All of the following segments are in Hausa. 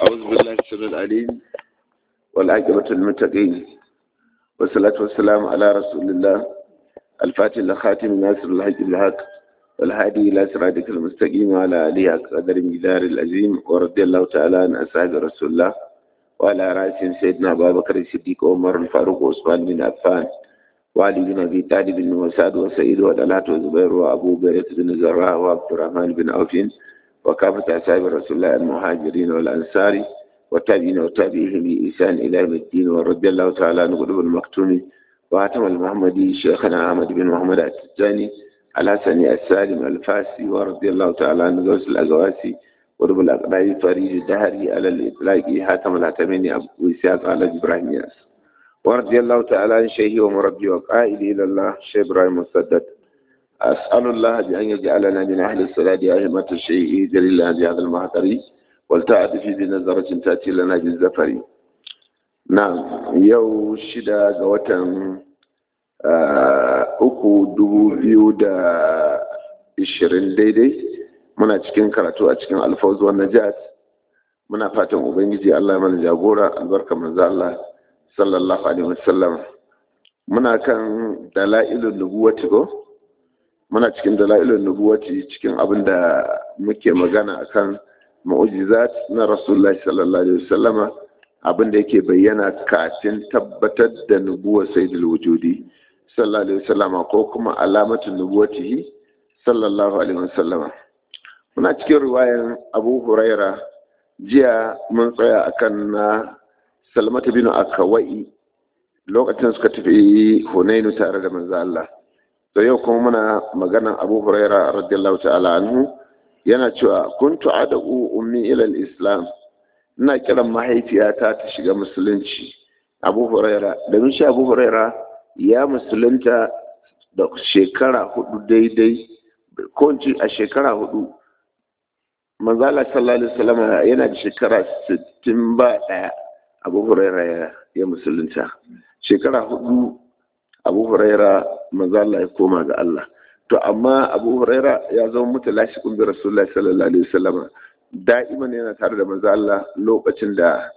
أعوذ بالله السميع العليم والعاقبة للمتقين والصلاة والسلام على رسول الله الفاتح لخاتم ناصر الحق بالحق والهادي إلى صراطك المستقيم وعلى آله قدر مقدار العظيم ورضي الله تعالى عن أصحاب رسول الله وعلى رأسهم سيدنا أبا بكر الصديق وعمر الفاروق وعثمان بن عفان وعلي بن أبي طالب وسعد وسعيد وطلحة وزبير وأبو بكر بن زراء وعبد الرحمن بن عوف وكافة أصحاب رسول الله المهاجرين والأنصار والتابعين وتابعيهم بإحسان إلى يوم الدين ورضي الله تعالى عن قلوب المكتوم وهاتم المحمدي شيخنا أحمد بن محمد التجاني الحسني السالم الفاسي ورضي الله تعالى عن غوث الأغواسي ورب الأقرأي فريد الدهري على الإطلاق حاتم الهتمين أبو إسحاق على إبراهيم ياس ورضي الله تعالى عن شيخي ومربي وقائدي إلى الله شيخ إبراهيم مسدد أسأل الله بأن يجعلنا من أهل الصلاة أهمة الشيء جليل هذا المهتري والتعد في بنظرة تأتي لنا بالزفر نعم يو شدا قوتا uku dubu biyu da ishirin daidai muna cikin karatu a cikin alfawz wa najat muna fatan ubangiji Allah mana jagora albarka manzo Allah sallallahu alaihi wasallam muna kan dalailun nubuwati ko muna cikin dalailun nubuwati cikin abin da muke magana akan mu'jizat na rasulullahi sallallahu alaihi wasallama abin da yake bayyana kafin tabbatar da nubuwar sayyidul wujudi sallallahu alaihi wasallama ko kuma alamatun nubuwatihi sallallahu alaihi wasallama muna cikin riwayan abu huraira jiya mun tsaya akan na salmata bin akawai lokacin suka tafi hunainu tare da manzo Allah to yau kuma muna maganan abu huraira radiyallahu ta'ala anhu yana cewa kuntu ad'u ummi ila islam ina kiran mahaifiyata ta shiga musulunci abu huraira da shi abu huraira ya musulunta da shekara hudu daidai ko a shekara hudu manzala sallallahu alaihi wasallam yana da shekara 60 ba daya abu huraira ya musulunta shekara hudu abu huraira manzala ya koma ga Allah to amma abu huraira ya zama mutalashi kun bi rasulullahi sallallahu alaihi wasallam da'iman yana tare da manzo Allah lokacin da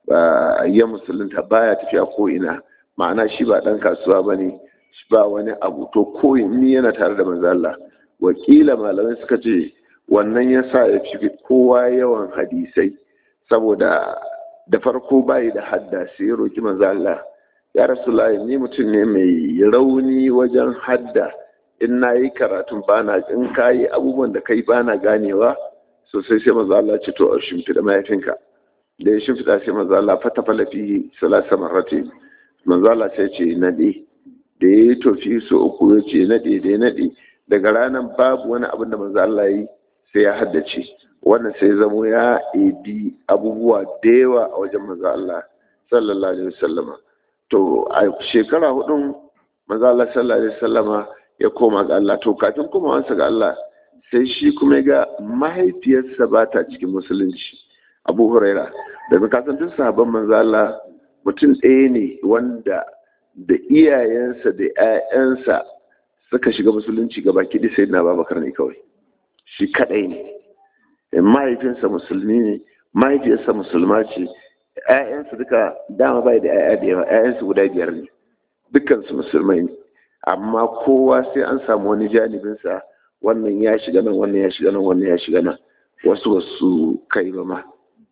ya musulunta baya tafiya ko ina ma'ana shi ba dan kasuwa bane shi ba wani abu to ko ni yana tare da manzo Allah wakila malamai suka ce wannan yasa ya fi kowa yawan hadisai saboda da farko bayi da hadda sai ya roki manzo Allah ya rasulullahi ni mutum ne mai rauni wajen hadda in na yi karatun bana in ka yi abubuwan da kai bana ganewa sosai sai maza Allah ce to a shimfiɗa mahaifinka da ya shimfiɗa sai maza Allah fata falafi salasa marrati maza Allah sai ce naɗe da ya yi tofi so uku ya ce naɗe da ya naɗe daga ranar babu wani abin da maza Allah yi sai ya haddace wannan sai zamo ya ebi abubuwa da yawa a wajen maza Allah sallallahu alaihi wasallama to a shekara hudun maza Allah sallallahu alaihi wasallama ya koma ga Allah to kafin komawansa ga Allah sai shi kuma ga mahaifiyarsa ba ta cikin musulunci abu huraira da kasan duk sahabban manzo Allah mutum ɗaya ne wanda da iyayensa da 'ya'yansa suka shiga musulunci gaba kiɗi sai na babakar ne kawai shi kaɗai ne mahaifinsa musulmi ne mahaifiyarsa musulma ce 'ya'yansa duka dama bai da 'ya'ya da yawa 'ya'yansa guda biyar ne dukkansu musulmai ne amma kowa sai an samu wani janibinsa wannan ya shiga nan wannan ya shiga nan wannan ya shiga nan wasu wasu kai ba ma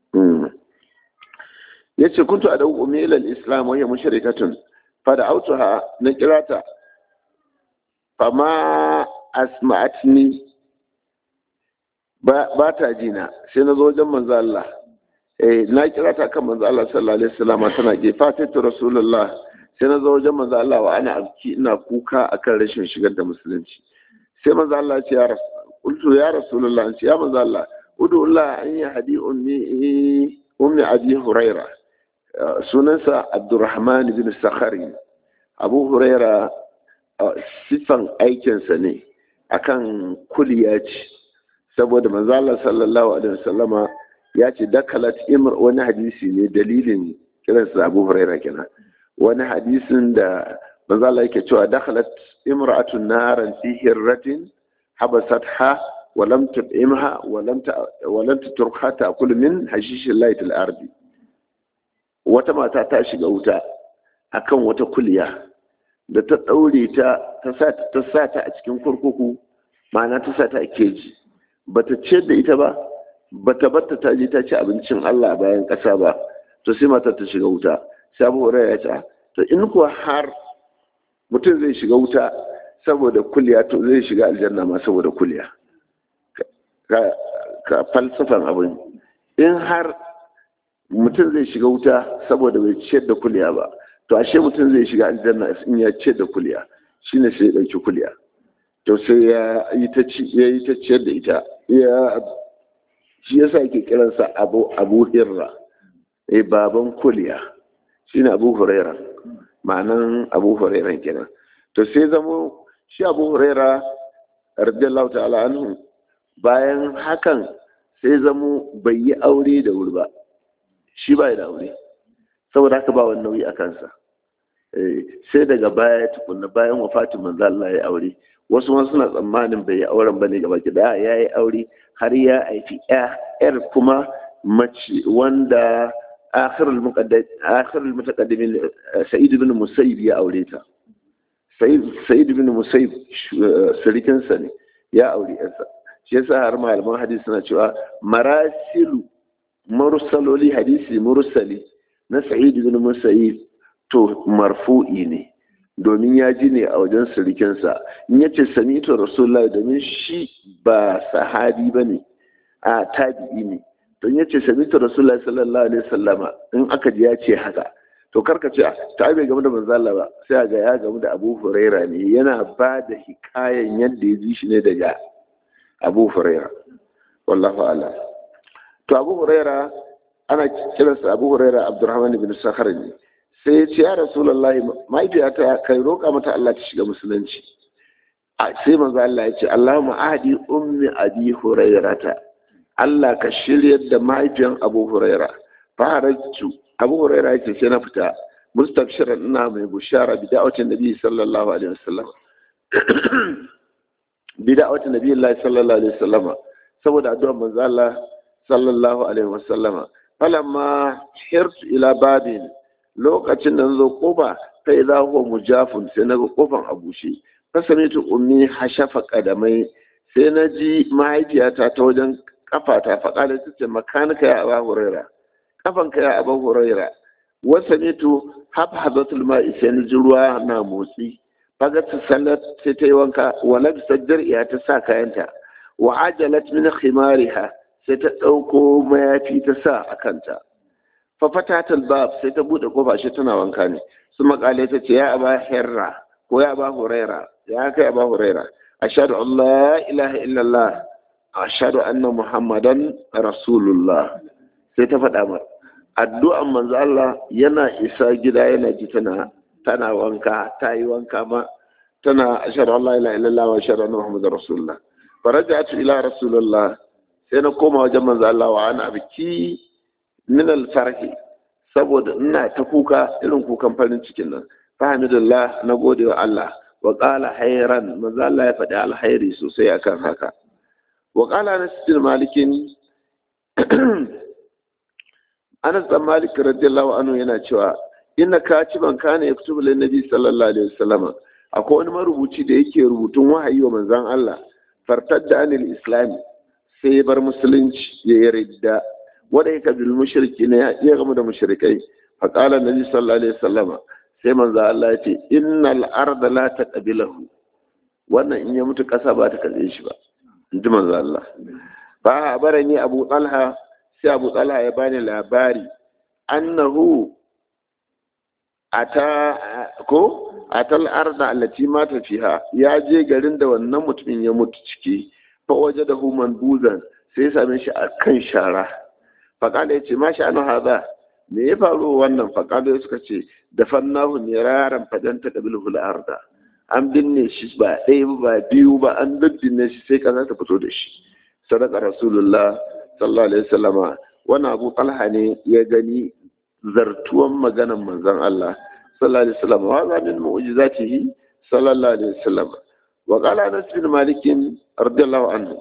ya ce kuntu a dauku milal islam wani mushrikatun fa da autuha na kirata fa ma asma'atni ba ta jina sai na zo wajen manzo Allah eh na kirata kan manzo Allah sallallahu alaihi wasallam tana ke fatatu rasulullah sai na zo wajen manzo Allah wa ana abki ina kuka akan rashin shigar da musulunci sai manzo Allah ce ya rasul ya rasulullah ce ya manzo Allah udu Allah an yi hadi ummi ummi abi huraira sunansa abdurrahman bin sakhari abu huraira sifan aikinsa ne akan kuliya ce saboda manzo Allah sallallahu alaihi wasallama ya ce dakalat imr wani hadisi ne dalilin kiransa abu huraira kenan wani hadisin da manzo Allah yake cewa dakhalat imra'atun naran fi hirratin habasatha ولم تطعمها ولم ولم تتركها تاكل من حشيش الله في الارض wata mata ta shiga wuta akan wata kuliya da ta daure ta ta sa ta sa ta a cikin kurkuku ma'ana ta sa ta a keji bata ciyar da ita ba bata batta ta je ta ci abincin Allah bayan ƙasa ba to sai matar ta shiga wuta sai Abu Hurairah ya ce to in kuwa har mutum zai shiga wuta saboda kuliya to zai shiga aljanna ma saboda kuliya ka falsafan abin in har mutum zai shiga wuta saboda bai ciyar da kuliya ba to ashe mutum zai shiga aljanna in ya ciyar da kuliya shine sai ya dauki kuliya to sai ya yi ta ya yi ta ciyar da ita ya shi yasa yake kiransa abu abu hirra eh baban kuliya shine abu huraira ma'anan abu huraira kenan to sai zamo shi abu huraira radiyallahu ta'ala anhu bayan hakan sai zamo bai yi aure da wuri ba shi ba da aure saboda haka ba wani nauyi a kansa sai daga baya tukunna bayan wafatin manzo Allah ya aure wasu ma suna tsammanin bai yi auren bane gaba ki da ya yi aure har ya haifi yar kuma mace wanda akhirul muqaddim akhirul mutaqaddimin sa'id ibn musayyib ya aure ta sa'id ibn musayyib sirikin sa ne ya aure yarsa shi yasa har malaman hadisi suna cewa marasilu mursaloli hadisi mursali na sa'id ibn musayyib to marfu'i ne domin ya ji ne a wajen sirikinsa in yace sami'tu rasulullahi domin shi ba sahabi bane a tabi'i ne don yace sami'tu rasulullahi sallallahu alaihi wasallama in aka ji ya ce haka to karka ce ta bai game da manzo Allah ba sai ga ya game da Abu Huraira ne yana ba da hikayen yadda ya ji shi ne daga Abu Huraira wallahu a'lam to Abu Huraira ana kiransa Abu Huraira Abdurrahman ibn Sakhar ne sai ya ce ya Rasulullahi mahaifiyata kai roƙa mata Allah ta shiga musulunci sai manzo Allah ya ce Allahumma ahdi ummi abi hurairata Allah ka shiryar da mahaifiyan Abu Huraira fa harajtu Abu Huraira ya ce sai na fita mustabshiran ina mai bushara bi da'awatin Nabi sallallahu alaihi wasallam bi da'awatin Nabi sallallahu alaihi wasallama saboda addu'ar manzo Allah sallallahu alaihi wasallama falamma hirtu ila babin lokacin da zo kofa sai za huwa mujafun sai na ga kofan a bushe fasamitu ummi hashafa kadamai sai na ji mahaifiyata ta wajen kafata faƙalar ta ce makanika ya aba huraira kafanka ya aba huraira wasamitu habhazatul ma'i sai na ji ruwa na motsi fagat sallat sai ta yi wanka wa labisar jar'iya ta sa kayanta wa ajalat min khimariha sai ta ɗauko mayafi ta sa a kanta fafatatal bab sai ta bude kofa shi tana wanka ne su makale ta ce ya aba herra ko ya aba huraira ya kai aba huraira ashhadu an la ilaha illallah ashhadu anna muhammadan rasulullah sai ta faɗa mar addu'an manzo Allah yana isa gida yana ji tana tana wanka ta yi wanka ma tana ashhadu an la ilaha illallah wa ashhadu anna muhammadar rasulullah faraja'tu ila rasulullah sai na koma wajen manzo Allah wa ana biki min alfarhi saboda ina ta kuka irin kukan farin cikin nan fahimdulillah na gode wa Allah wa qala hayran manzo Allah ya faɗi alhairi sosai akan haka wa qala Anas bin Malikin Anas bin Malik radiyallahu anhu yana cewa inna katiban kana yaktubu lin nabi sallallahu alaihi wasallam akwai wani marubuci da yake rubutun wahayi wa manzon Allah fartadda anil islam sai bar musulunci ya yarda wanda yake bil mushriki ne ya gamu da mushrikai fa qala nabi sallallahu alaihi wasallam sai manzo Allah ya ce innal arda la taqbilahu wannan in ya mutu kasa ba ta kalle shi ba inji manzo Allah fa barani Abu Talha sai Abu Talha ya bani labari annahu ata ko atal arda allati mata fiha ya je garin da wannan mutumin ya mutu ciki fa wajadahu manbuzan sai ya same shi a kan shara faƙala ya ce ma shi anu haza me ya faru wannan faƙala suka ce da fannahu ne raran fadan ta ƙabil arda an binne shi ba ɗaya ba biyu ba an daddinne shi sai ƙasa ta fito da shi sadaka rasulullah sallallahu alaihi wasallama wani abu talha ne ya gani zartuwan maganan manzon Allah sallallahu alaihi wasallam wa za min mu'jizatihi sallallahu alaihi wasallam wa qala anas bin malik radiyallahu anhu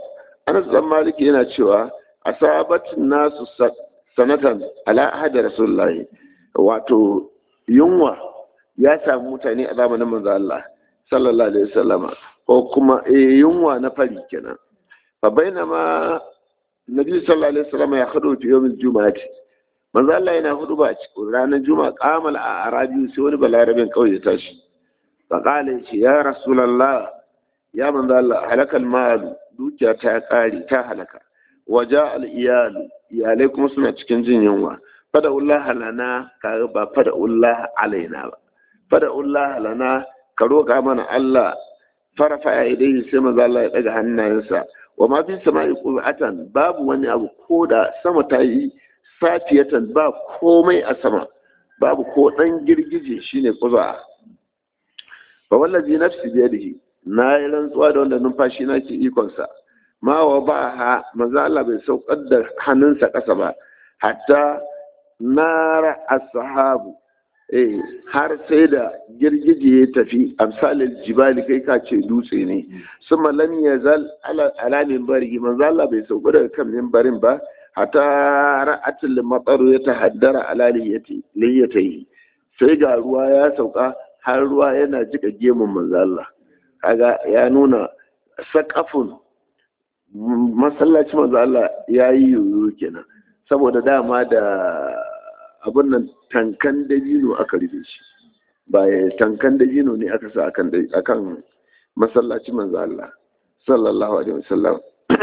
anas dan maliki yana cewa asabatin nasu sanatan ala ahadi rasulullahi wato yunwa ya samu mutane a zamanin manzo Allah sallallahu alaihi wasallama ko kuma eh yunwa na fari kenan fa bainama nabi sallallahu alaihi wasallama ya hadu fi yawmil jumu'ati manzo Allah yana hudu ba ranar juma'a qamal a arabi sai wani balarabin kauye ya tashi fa qala ya rasulullah ya manzo Allah halakal mal dukiya ta kare ta halaka waja al iyalu iyalai kuma suna cikin jin yunwa fada Allah lana ka ba fada Allah alaina ba fada Allah lana ka roƙa mana Allah farafa ya idai sai manzo Allah ya daga hannayensa wa ma fi sama'i qur'atan babu wani abu ko da sama ta yi safiyatan ba komai a sama babu ko dan girgije shine kuza fa wallazi nafsi biyadihi na yi rantsuwa da wanda numfashi na ke ikonsa ma wa ba ha manzo Allah bai saukar da hannunsa ƙasa ba hatta nara ashabu eh har sai da girgije ya tafi amsalil jibali kai ka ce dutse ne summa lam yazal ala ala minbari manzo Allah bai sauka daga kan minbarin ba hatta ra'atul matar ya tahaddara ala liyati liyati sai ga ruwa ya sauka har ruwa yana jika gemun manzo Allah kaga ya nuna sakafun masallaci manzo Allah ya yi yoyo kenan saboda dama da abin nan tankan dabino aka rufe shi ba tankan dabino ne aka sa akan akan masallaci manzo Allah sallallahu alaihi wasallam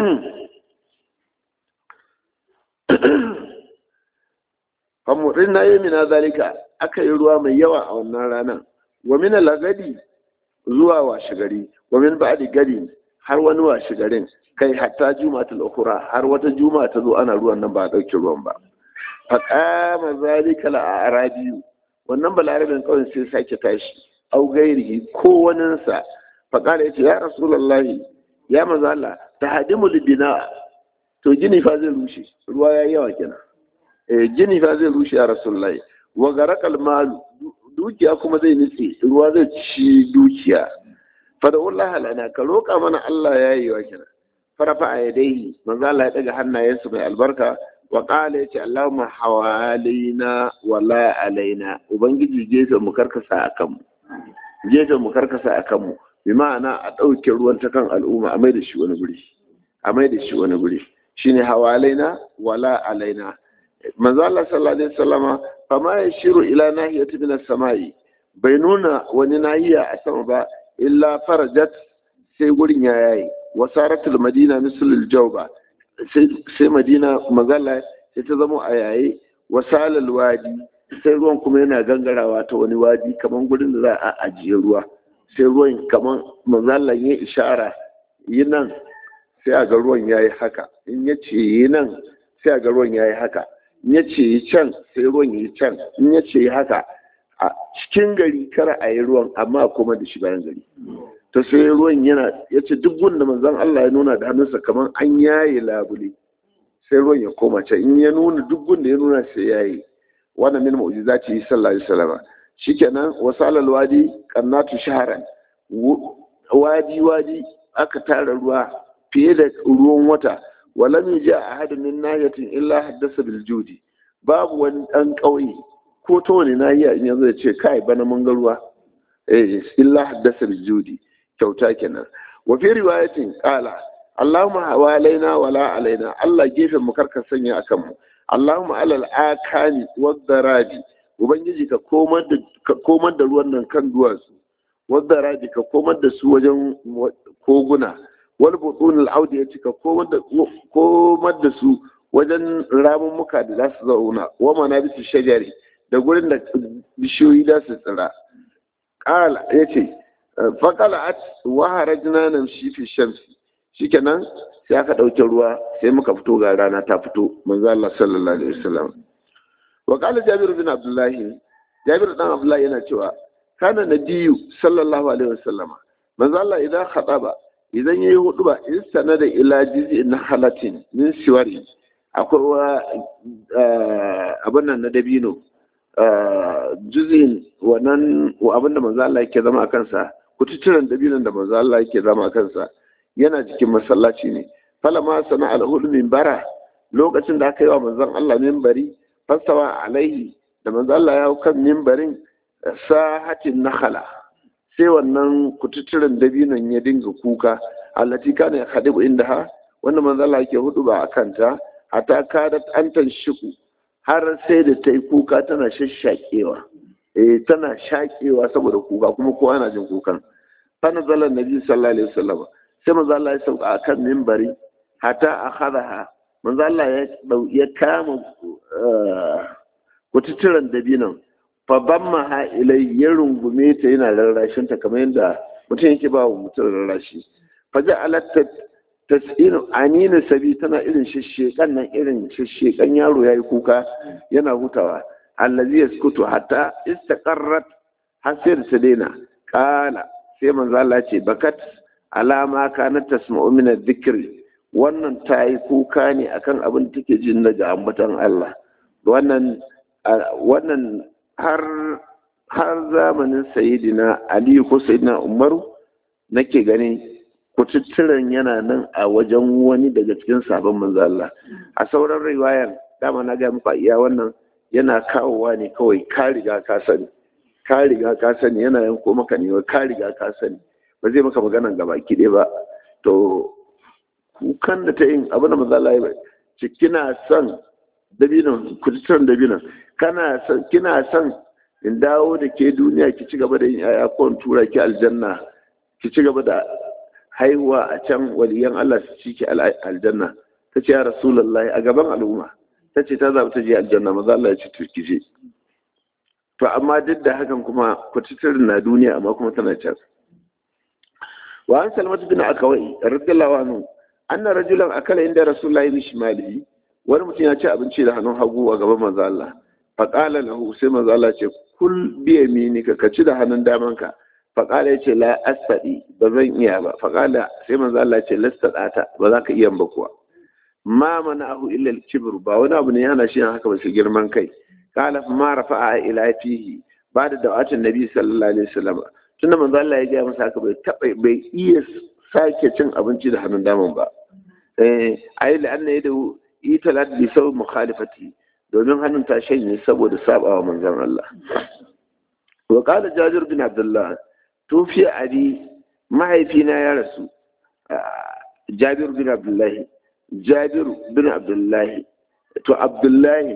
famurin na yi mina zalika aka yi ruwa mai yawa a wannan ranar wa mina lagadi zuwa washe gari wa min ba'di gari har wani washe garin kai hatta jumatul ukhra har wata juma'a ta zo ana ruwan nan ba a dauke ruwan ba fa qama zalika la arabiyu wannan balarabin kawai sai sake tashi au gairihi ko waninsa fa qala yace ya rasulullahi ya manzo Allah tahdimu libina to gini fa zai rushe ruwa yayi yawa kenan eh gini fa zai rushe ya rasulullahi wa garakal malu dukiya kuma zai nutse ruwa zai ci dukiya fada wallahi lana ka roƙa mana Allah ya yi wa kenan farafa a yadaihi manzo Allah ya daga hannayensa mai albarka wa qala yace Allahumma hawalina wala alaina ubangiji gefe mu karkasa akan mu gefe mu karkasa akan mu bi ma'ana a ɗauke ruwan ta kan al'umma a mai da shi wani guri a mai da shi wani guri shine hawalaina wala alaina manzo Allah sallallahu alaihi wasallama fama yashiru ila nahiyati min as-sama'i bai nuna wani nahiya a sama ba illa farajat sai gurin ya yayi wasaratul madina mislul jawba sai madina mazalla sai ta zama a yayi wasalal wadi sai ruwan kuma yana gangarawa ta wani wadi kaman gurin da za a ajiye ruwa sai ruwan kaman mazalla ya ishara yi nan sai a ga ruwan yayi haka in ya ce yi nan sai a ga ruwan yayi haka in ya ce yi can sai ruwan yi can in ya ce yi haka a cikin gari kara a yi ruwan amma kuma da shi bayan gari ta sai ruwan yana ya ce duk wanda manzon Allah ya nuna da hannunsa kamar an yaye labule sai ruwan ya koma can in ya nuna duk wanda ya nuna sai yayi wannan min mu'jizati sallallahu alaihi wasallam shikenan wasalal wadi qannatu shahran wadi wadi aka tara ruwa fiye da ruwan wata walam yaja ahadun min nahiyatin illa haddasa bil judi babu wani dan kauye ko ta wani nahiya in yanzu ya ce kai bana mun ga ruwa eh illa haddasa bil judi kyauta kenan wa fi riwayatin qala Allahumma hawalaina wala alaina Allah gefen mu karka sanya akan mu Allahumma alal akani wadaraji ubangiji ka komar da ka komar da ruwan nan kan duwatsu wadaraji ka komar da su wajen koguna wal butun al audi ya ka komar da komar da su wajen ramummuka da za su zauna wa manabisu shajari da gurin da bishiyoyi za su tsira qala yace faƙala'at wa harajna namshi fi shamsi shikenan sai aka ɗauke ruwa sai muka fito ga rana ta fito manzo Allah sallallahu alaihi wasallam wa qala Jabir bin Abdullah Jabir dan Abdullah yana cewa kana nabiyyu sallallahu alaihi wasallam manzo Allah idan khataba idan yayi huduba in sanada ila jiz'in halatin min siwari akwai wa abin nan na dabino juzin wannan abin da manzo Allah yake zama a kansa kututturen dabinon da manzo Allah yake zama a kansa yana cikin masallaci ne falama sana alhul minbara lokacin da aka yi wa manzon Allah minbari fasawa alaihi da manzon Allah ya hau kan minbarin sahatin nakhala sai wannan kututturen dabinon ya dinga kuka allati kana ya khadibu indaha wanda manzon Allah yake hudu ba akan ta hatta kadat antan shiku har sai da ta yi kuka tana shashakewa eh tana shakewa saboda kuka kuma kowa ana jin kukan fa nazala nabi sallallahu alaihi wasallam sai manzo Allah ya sauka akan minbari hatta akhadaha manzo Allah ya ya kama kututturan dabinan fa bamma ha ilai ya rungume ta yana rarrashin ta kamar yadda mutum yake ba wa mutum rarrashi fa ja'alat tas'inu anina sabi tana irin shishshekan nan irin shishshekan yaro yayi kuka yana hutawa allazi yaskutu hatta istaqarrat har sai da ta daina kala sai manzo Allah ce bakat alama kana tasma'u min adh-dhikri wannan ta yi kuka ne akan abin da take jin daga ambatan Allah wannan wannan har har zamanin sayyidina Ali ko sayyidina Umaru nake gani kututturen yana nan a wajen wani daga cikin sabon manzo Allah a sauran riwayar dama na ga muku iya wannan yana kawowa ne kawai ka riga ka sani ka riga ka sani yana yanko maka ne ka riga ka sani ba zai maka maganan gaba ki ba to kukan da ta yin abu da manzo Allah ya ce kina son dabinan kututturen dabinan kana son kina son in dawo da ke duniya ki ci gaba da yin yaya ko in tura ki aljanna ki ci gaba da haihuwa a can waliyan Allah su ci ki aljanna ta ce ya rasulullahi a gaban al'umma ta ce ta zaɓi ta je aljanna maza Allah ya ce to ki je to amma duk da hakan kuma kututturin na duniya amma kuma tana can wa an salmatu bin akawai radiyallahu anhu anna rajulan akala inda rasulullahi bi shimalihi wani mutum ya ci abinci da hannun hagu a gaban manzo Allah fa qala lahu sai manzo Allah ce kul bi yaminika ka ci da hannun damanka fa qala yace la asadi ba zan iya ba fa qala sai manzo Allah ce lastata ba za ka iya ba kuwa ma mana'ahu illa al-kibr ba wani abu ne yana shi haka ba su girman kai qala ma rafa'a ila fihi ba da da'atin nabi sallallahu alaihi wasallam tunda manzo Allah ya gaya masa haka bai taba bai iya sake cin abinci da hannun daman ba eh ayi la'anna yadu italat bi saw mukhalifati domin hannun ta shanye saboda sabawa manzon Allah wa qala jabir bin abdullah tufi abi mahaifina ya rasu jabir bin abdullahi jabir bin abdullahi to abdullahi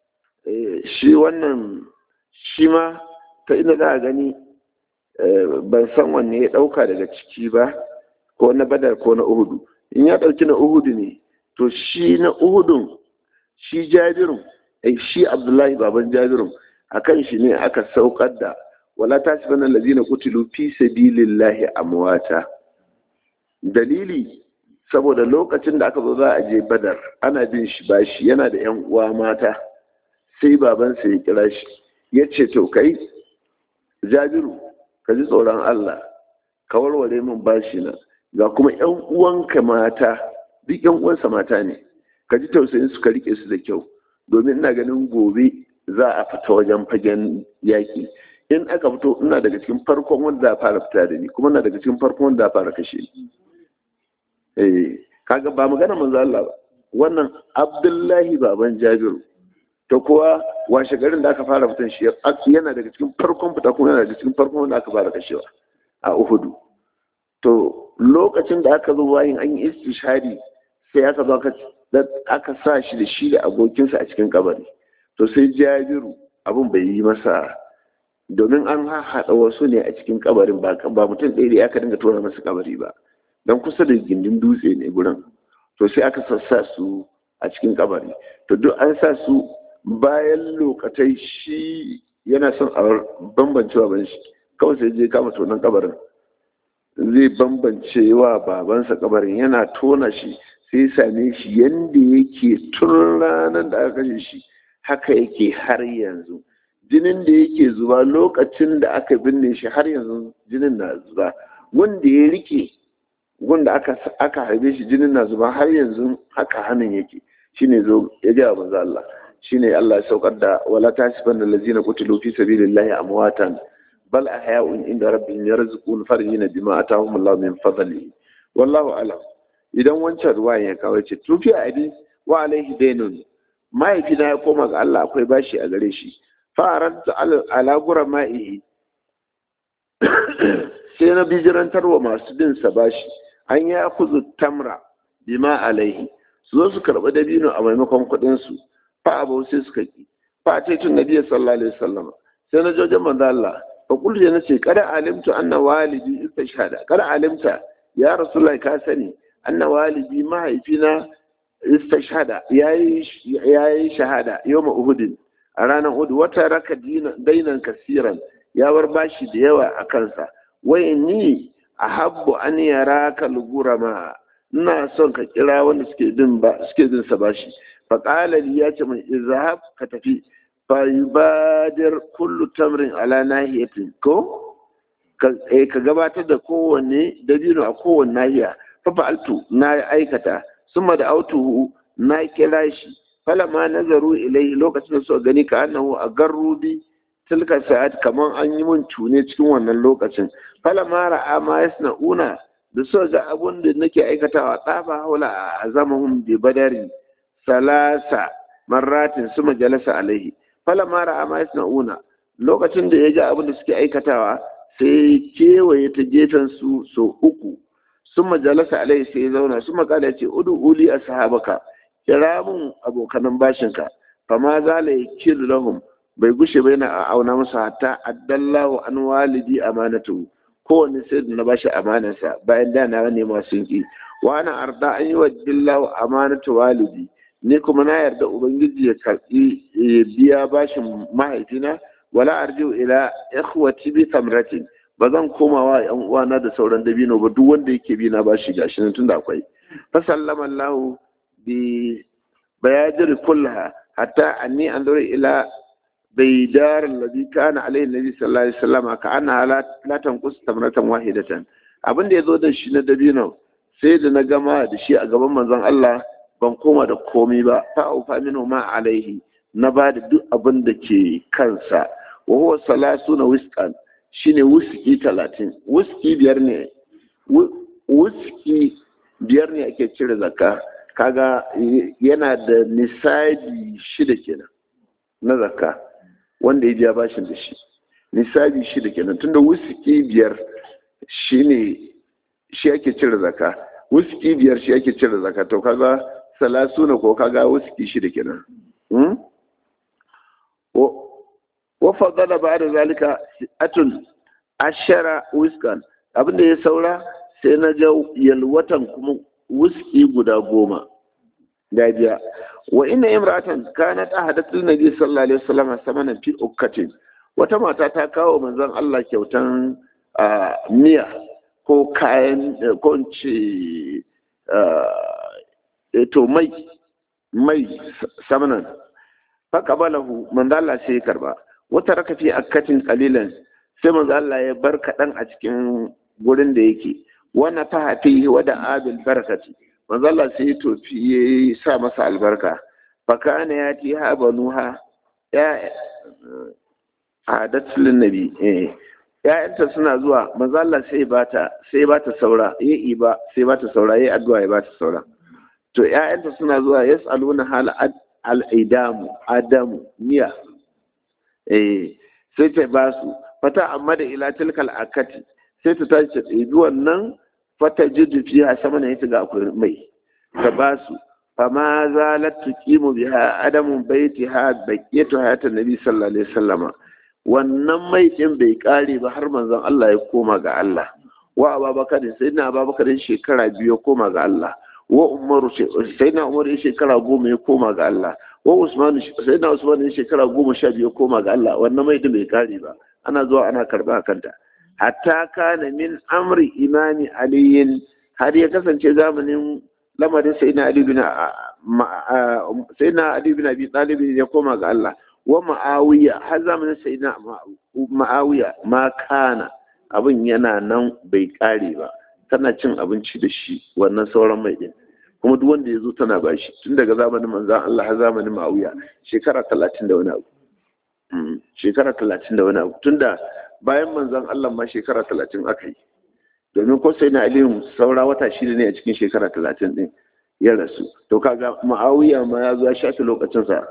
shi wannan shi ma ta ina za a gani ban san wanne ya ɗauka daga ciki ba ko na badar ko na uhudu in ya ɗauki na uhudu ne to shi na uhudun shi jabirun shi abdullahi baban jabirun a kan shi ne aka saukar da wala ta ci banan lazina kutilu fi sabilillahi amwata dalili saboda lokacin da aka zo za a je badar ana bin shi bashi yana da yan uwa mata sai babansa ya kira shi ya ce to kai jabiru ka ji tsoron Allah ka warware min bashi na ga kuma yan uwanka mata duk yan uwansa mata ne ka ji tausayin su ka rike su da kyau domin ina ganin gobe za a fita wajen fagen yaƙi in aka fito ina daga cikin farkon wanda za a fara fita da ni kuma ina daga cikin farkon wanda za a fara kashe ni eh kaga ba magana manzo Allah ba wannan Abdullahi baban Jabiru to kuwa washe garin da aka fara fitan shi yana daga cikin farkon fita kuma yana daga cikin farkon wanda aka fara kashewa a Uhudu to lokacin da aka zo bayan an yi istishari sai aka zo aka sa shi da shi da abokinsa a cikin kabari to sai Jabiru abun bai yi masa domin an haɗa wasu ne a cikin kabarin ba mutum ɗaya da aka dinga tura masa kabari ba don kusa da gindin dutse ne gurin to sai aka sassa su a cikin kabari to duk an sa su bayan lokatai shi yana son a bambance baban shi kawai sai je kama tonon kabarin zai bambance wa babansa kabarin yana tona shi sai same shi yadda yake tun ranar da aka kashe shi haka yake har yanzu jinin da yake zuba lokacin da aka binne shi har yanzu jinin na zuba wanda ya rike wanda aka aka harbe shi jinin na zuba har yanzu haka hannun yake shine zo ya ga manzo Allah shine Allah ya saukar da wala tasiban allazina qutilu fi sabilillahi amwatan bal ahya'un inda rabbihim yarzuqun farihina bima atahum Allah min fadlihi wallahu a'lam idan wancan ruwa ya kawo ce tufi abi wa alaihi dainun mahaifina ya koma ga Allah akwai bashi a gare shi fa'aranta ala gura ma'ihi sai na bijirantar wa masu bin sa bashi an ya kuzu tamra bima alaihi su zo su karɓi dabino a maimakon kuɗin su fa abu sai suka ki fa ta tun nabiya sallallahu alaihi wasallam sai na jojin manzo Allah fa kullu na ce kada alimtu anna walidi istashhada kada alimta ya rasulullahi ka sani anna walidi mahaifina istashhada yayi yayi shahada yawma uhudin a ranar uhud wata raka dainan kasiran ya bar bashi da yawa a kansa wai ni ahabbu an yaraka lugurama ina son ka kira wanda suke bin ba suke bin sa bashi fa qala li ya ce min izhab ka tafi fa yubadir kullu tamrin ala nahiyatin ko ka gabatar da kowanne dabino a kowanne nahiya fa fa'altu na aikata summa da autuhu na kira shi falama nazaru ilai lokacin da suka gani ka annahu a garrubi tilka sa'at kaman an yi mun tune cikin wannan lokacin falama ra'a ma yasna'una da suka ga abun da nake aikatawa tsafa haula a zamahum bi badari salasa marratin su majalasa alaihi falama ra'a ma yasna'una lokacin da ya ga abin da suke aikatawa sai kewaye ta gefen su so uku sun majalasa alaihi sai ya zauna su makala ce udu uli a sahabaka kira mun abokanan bashinka fama zala ya kiru lahum bai gushe bai na auna musu hatta addallahu an walidi amanatu kowanne sai da na bashi amanarsa bayan da na nema sun ki wa ana arda an yi wa dillahu amanatu walidi ni kuma na yarda ubangiji ya karbi ya biya bashin mahaifina wala arjiu ila ikhwati bi tamratin ba zan koma wa yan uwana da sauran dabino ba duk wanda yake bi na bashi gashi nan tunda akwai fa sallama Allahu بيادر كلها حتى أني أنظر إلى بيدار الذي كان عليه النبي صلى الله عليه وسلم كأنها لا, لا تنقص تمرة واحدة abin da ya zo da shi na dabino sai da na gama da shi a gaban manzon Allah ban koma da komai ba fa aufa minu ma alaihi na ba da duk abin da ke kansa wa huwa salasuna wisqan shine wuski talatin wuski biyar ne wuski biyar ne ake cire zakka kaga yana da nisabi shida kenan na zakka wanda ya biya bashin da shi nisabi shida kenan tunda wuski biyar shine shi ake cire zakka wuski biyar shi ake cire zakka to kaga salasuna ko kaga wuski shida kenan hmm? wa fadala ba da zalika atun ashara wiskan abinda ya saura sai na ga yalwatan kuma wuski guda goma da biya wa ina imratan kanat ahadatul nabi sallallahu alaihi wasallam samanan fi ukkatin wata mata ta kawo manzon Allah kyautan miya ko kayan ko ce to mai mai samanan faqabalahu manzon Allah sai ya karba wata raka fi akkatin qalilan sai manzon Allah ya bar kadan a cikin gurin da yake wannan ta hafi wada abil barakati manzo Allah sai ya tofi ya sa masa albarka fakana ya ti ha banuha ya adatul nabi eh ya'yanta suna zuwa manzo Allah sai bata sai bata saura yayi ba sai bata saura yayi addu'a ya bata saura to ya'yanta suna zuwa yasaluna hal al-idamu adamu niya eh sai ta ba su fata amma da ila tilkal akati sai ta tashi ta ɗebi wannan fata jirgi fiya sama na ita ga akwai mai ta ba su fama zalat tuqimu biha adamun baitiha baqiyatu hayatan nabi sallallahu alaihi wasallama wannan mai din bai kare ba har manzon Allah ya koma ga Allah wa ababakar sai na ababakar shekara biyu ya koma ga Allah wa umaru sai na umaru shekara goma ya koma ga Allah wa usman sai na usman shekara goma sha biyu ya koma ga Allah wannan mai din bai kare ba ana zuwa ana karba kanta hatta kana min amri imani aliyin har ya kasance zamanin lamarin sai na ali bin sai na ali bin abi talib ya koma ga Allah wa ma'awiya har zamanin sai na ma'awiya ma kana abin yana nan bai kare ba tana cin abinci da shi wannan sauran mai din kuma duk wanda ya zo tana bashi tun daga zamanin manzan Allah har zamanin ma'awiya shekara talatin da wani abu shekara talatin da wani abu tun da bayan manzan Allah ma shekara talatin aka yi domin ko sai na aliyu saura wata shida ne a cikin shekara talatin din ya rasu to kaga ma'awiya ma ya zo ya shafi lokacinsa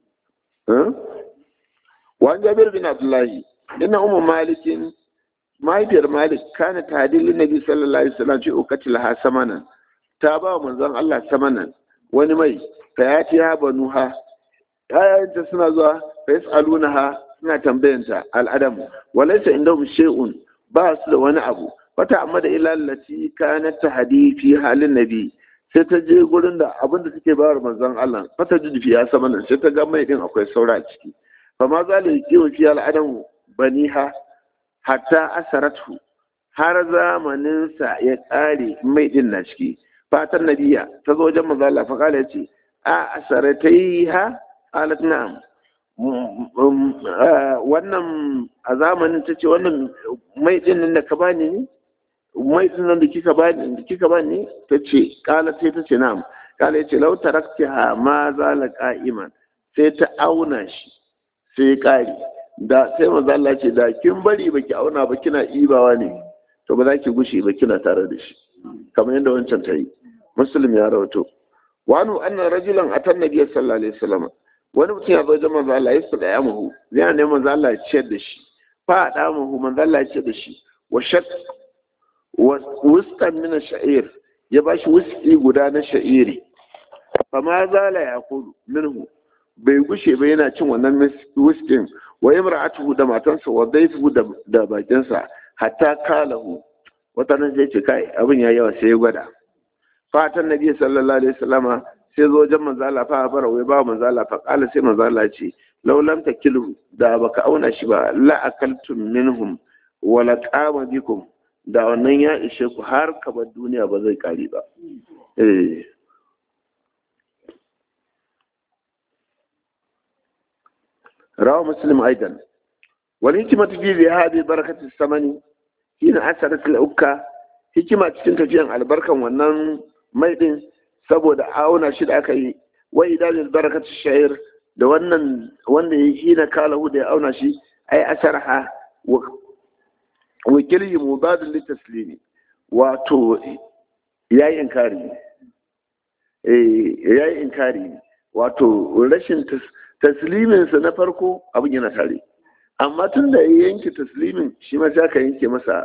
wa jabir bin abdullahi inna ummu malikin mahaifiyar malik kana tadilin nabi sallallahu alaihi wasallam ce ukatil ha samanan ta ba manzon Allah samanan wani mai fa ya ci ha banuha ayanta suna zuwa fa yasalunaha suna tambayanta al'adam walaysa indahum shay'un ba su da wani abu wata amma da ila lati kanat tahdi fi halin nabi sai ta je gurin da abin da take bayar manzon Allah fata jidfi ya samanan sai ta ga mai din akwai saura a ciki fa ma zalika kiwa fi al'adam baniha hatta asaratu har zamaninsa ya ƙare mai ɗin na ciki fatan nabiya ta zo wajen manzo Allah fa kala yace a asaratai ha qalat na'am wannan a zamanin tace wannan mai ɗin nan da ka bani ne mai ɗin nan da kika bani da kika bani tace kala sai tace na'am kala yace law taraktaha ma zala qa'iman sai ta auna shi sai ƙare da sai manzo Allah ce da kin bari baki auna ba kina ibawa ne to ba za ki gushi ba kina tare da shi kamar yadda wancan ta yi muslim ya rawato wani annan rajulan atan nabiyyi sallallahu alaihi wasallam wani mutum ya zo wajen manzo Allah ya sada ya muhu zai ne manzo Allah ya ciyar da shi fa da muhu manzo Allah ya ciyar da shi wa shak wa wustan min sha'ir ya bashi wuski guda na sha'iri fa ma zala yaqulu minhu bai gushe ba yana cin wannan wuskin wa imra'atuhu da matansa wa dayfuhu da bakinsa hatta kalahu wata nan sai ce kai abin ya yawa sai ya gwada fatan nabi sallallahu alaihi wasallama sai zo wajen manzo Allah fa bara wai ba manzo Allah fa kala sai manzo Allah ce law lam takilu da baka auna shi ba la akaltum minhum wa la qama bikum da wannan ya ishe ku har kabar duniya ba zai kare ba eh رواه مسلم أيضا والحكمة في ذهاب بركة الثمن حين أثرت الأكة hikima cikin tafiyan albarkan wannan mai din saboda auna shi da aka yi wa idalil barakat sha'ir da wannan wanda ya hina kalahu da ya auna shi ai asarha wa kilhi mubadil litaslimi wato yayi inkari eh yayi inkari wato rashin tasliminsa na farko abin yana tare amma tun da ya yanke taslimin shi ma sai aka yanke masa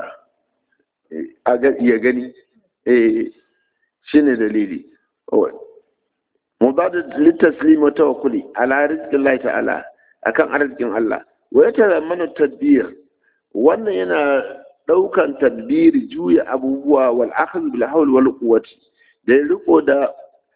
ya gani shi ne dalili mubadu litaslim wa tawakkuli ala rizqin Allah ta'ala akan arzikin Allah wa yatazammanu tadbir wannan yana daukan tadbiri juya abubuwa wal akhdh bil hawl wal quwwati da riko da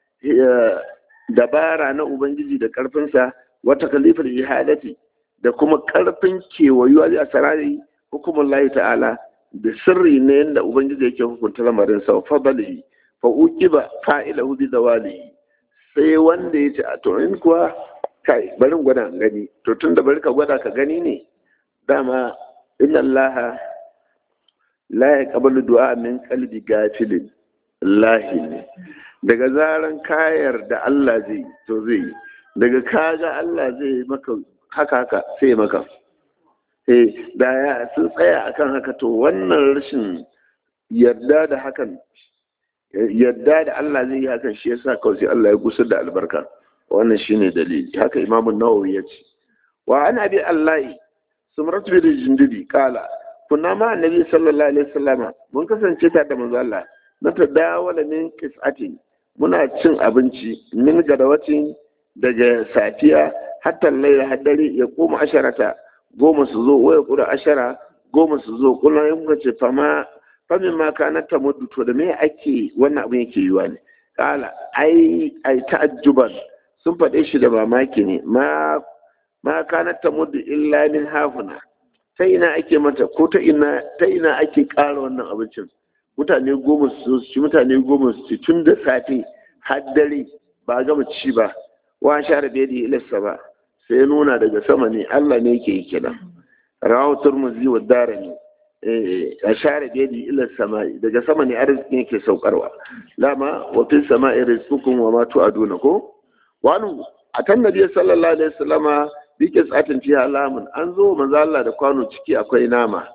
dabara na ubangiji da karfinsa wata kalifar ihadati da kuma karfin kewayuwa a sarari hukumar layi ta'ala da sirri ne yadda ubangiji yake hukunta lamarin sa fadalihi fa uqiba fa'ilahu bi zawalihi sai wanda yace a to in kuwa kai bari gwada gani to tunda bari ka gwada ka gani ne dama inna allaha la yaqbalu du'a min qalbi gafilin lahi ne daga zaran kayar da Allah zai to zai yi daga kaga Allah zai maka haka haka sai maka eh da ya sun tsaya akan haka to wannan rashin yarda da hakan yarda da Allah zai yi hakan shi yasa kawai sai Allah ya gusar da albarka wannan shine dalili haka Imam Nawawi ya ce wa an abi Allah sumrat bi jindidi kala kunna ma annabi sallallahu alaihi wasallama mun kasance tare da manzo Allah na tadawala min qis'atin muna cin abinci min gadawacin daga safiya hatta laila haddare ya koma asharata goma su zo waya kura ashara goma su zo kullum ya muka ce fama famin ma kana ta mudu to da me ake wannan abin yake yiwa ne kala ai ai ta'ajjuban sun faɗe shi da mamaki ne ma ma kana ta mudu illa min hafuna ta ina ake mata ko ta ina ta ina ake ƙara wannan abincin mutane goma su ci mutane goma su ci tun da safe har dare ba gama ci ba wa share da yadi ilassa ba sai nuna daga sama ne Allah ne yake yi kenan rawu turmuzi wa darani a share da yadi ila sama daga sama ne arziki yake saukarwa lama wa fil sama'i rizqukum wa ma tu'aduna ko wani atan nabi sallallahu alaihi wasallama bike tsatin fiha lamun an zo manzo Allah da kwano ciki akwai nama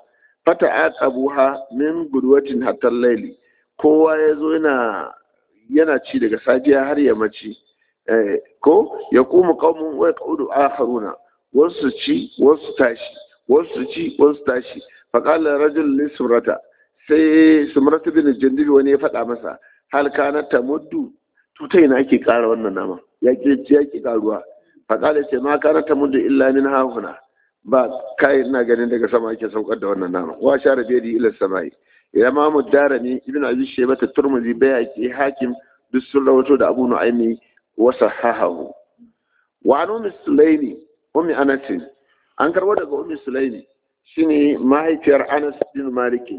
fata aqabuha min gudwatin hatta layli kowa yazo yana yana ci daga safiya har yammaci ko ya kuma qaumun wa yaqudu akharuna wasu ci wasu tashi wasu ci wasu tashi faqala rajul li surata sai sumratu bin jandibi wani ya faɗa masa hal kana tamuddu tuta ina ake ƙara wannan nama ya ke ya ke ƙaruwa faqala ce ma kana tamuddu illa min hahuna ba kai ina ganin daga sama ake saukar da wannan nama wa shara biyadi ila samai imam darani ibn abi shayba turmuzi bayaki hakim duk sun rawato da abu nu'aymi wa sahahahu wa an ummi sulaimi ummi anas an karbo daga ummi sulaimi shine mahaifiyar anas bin maliki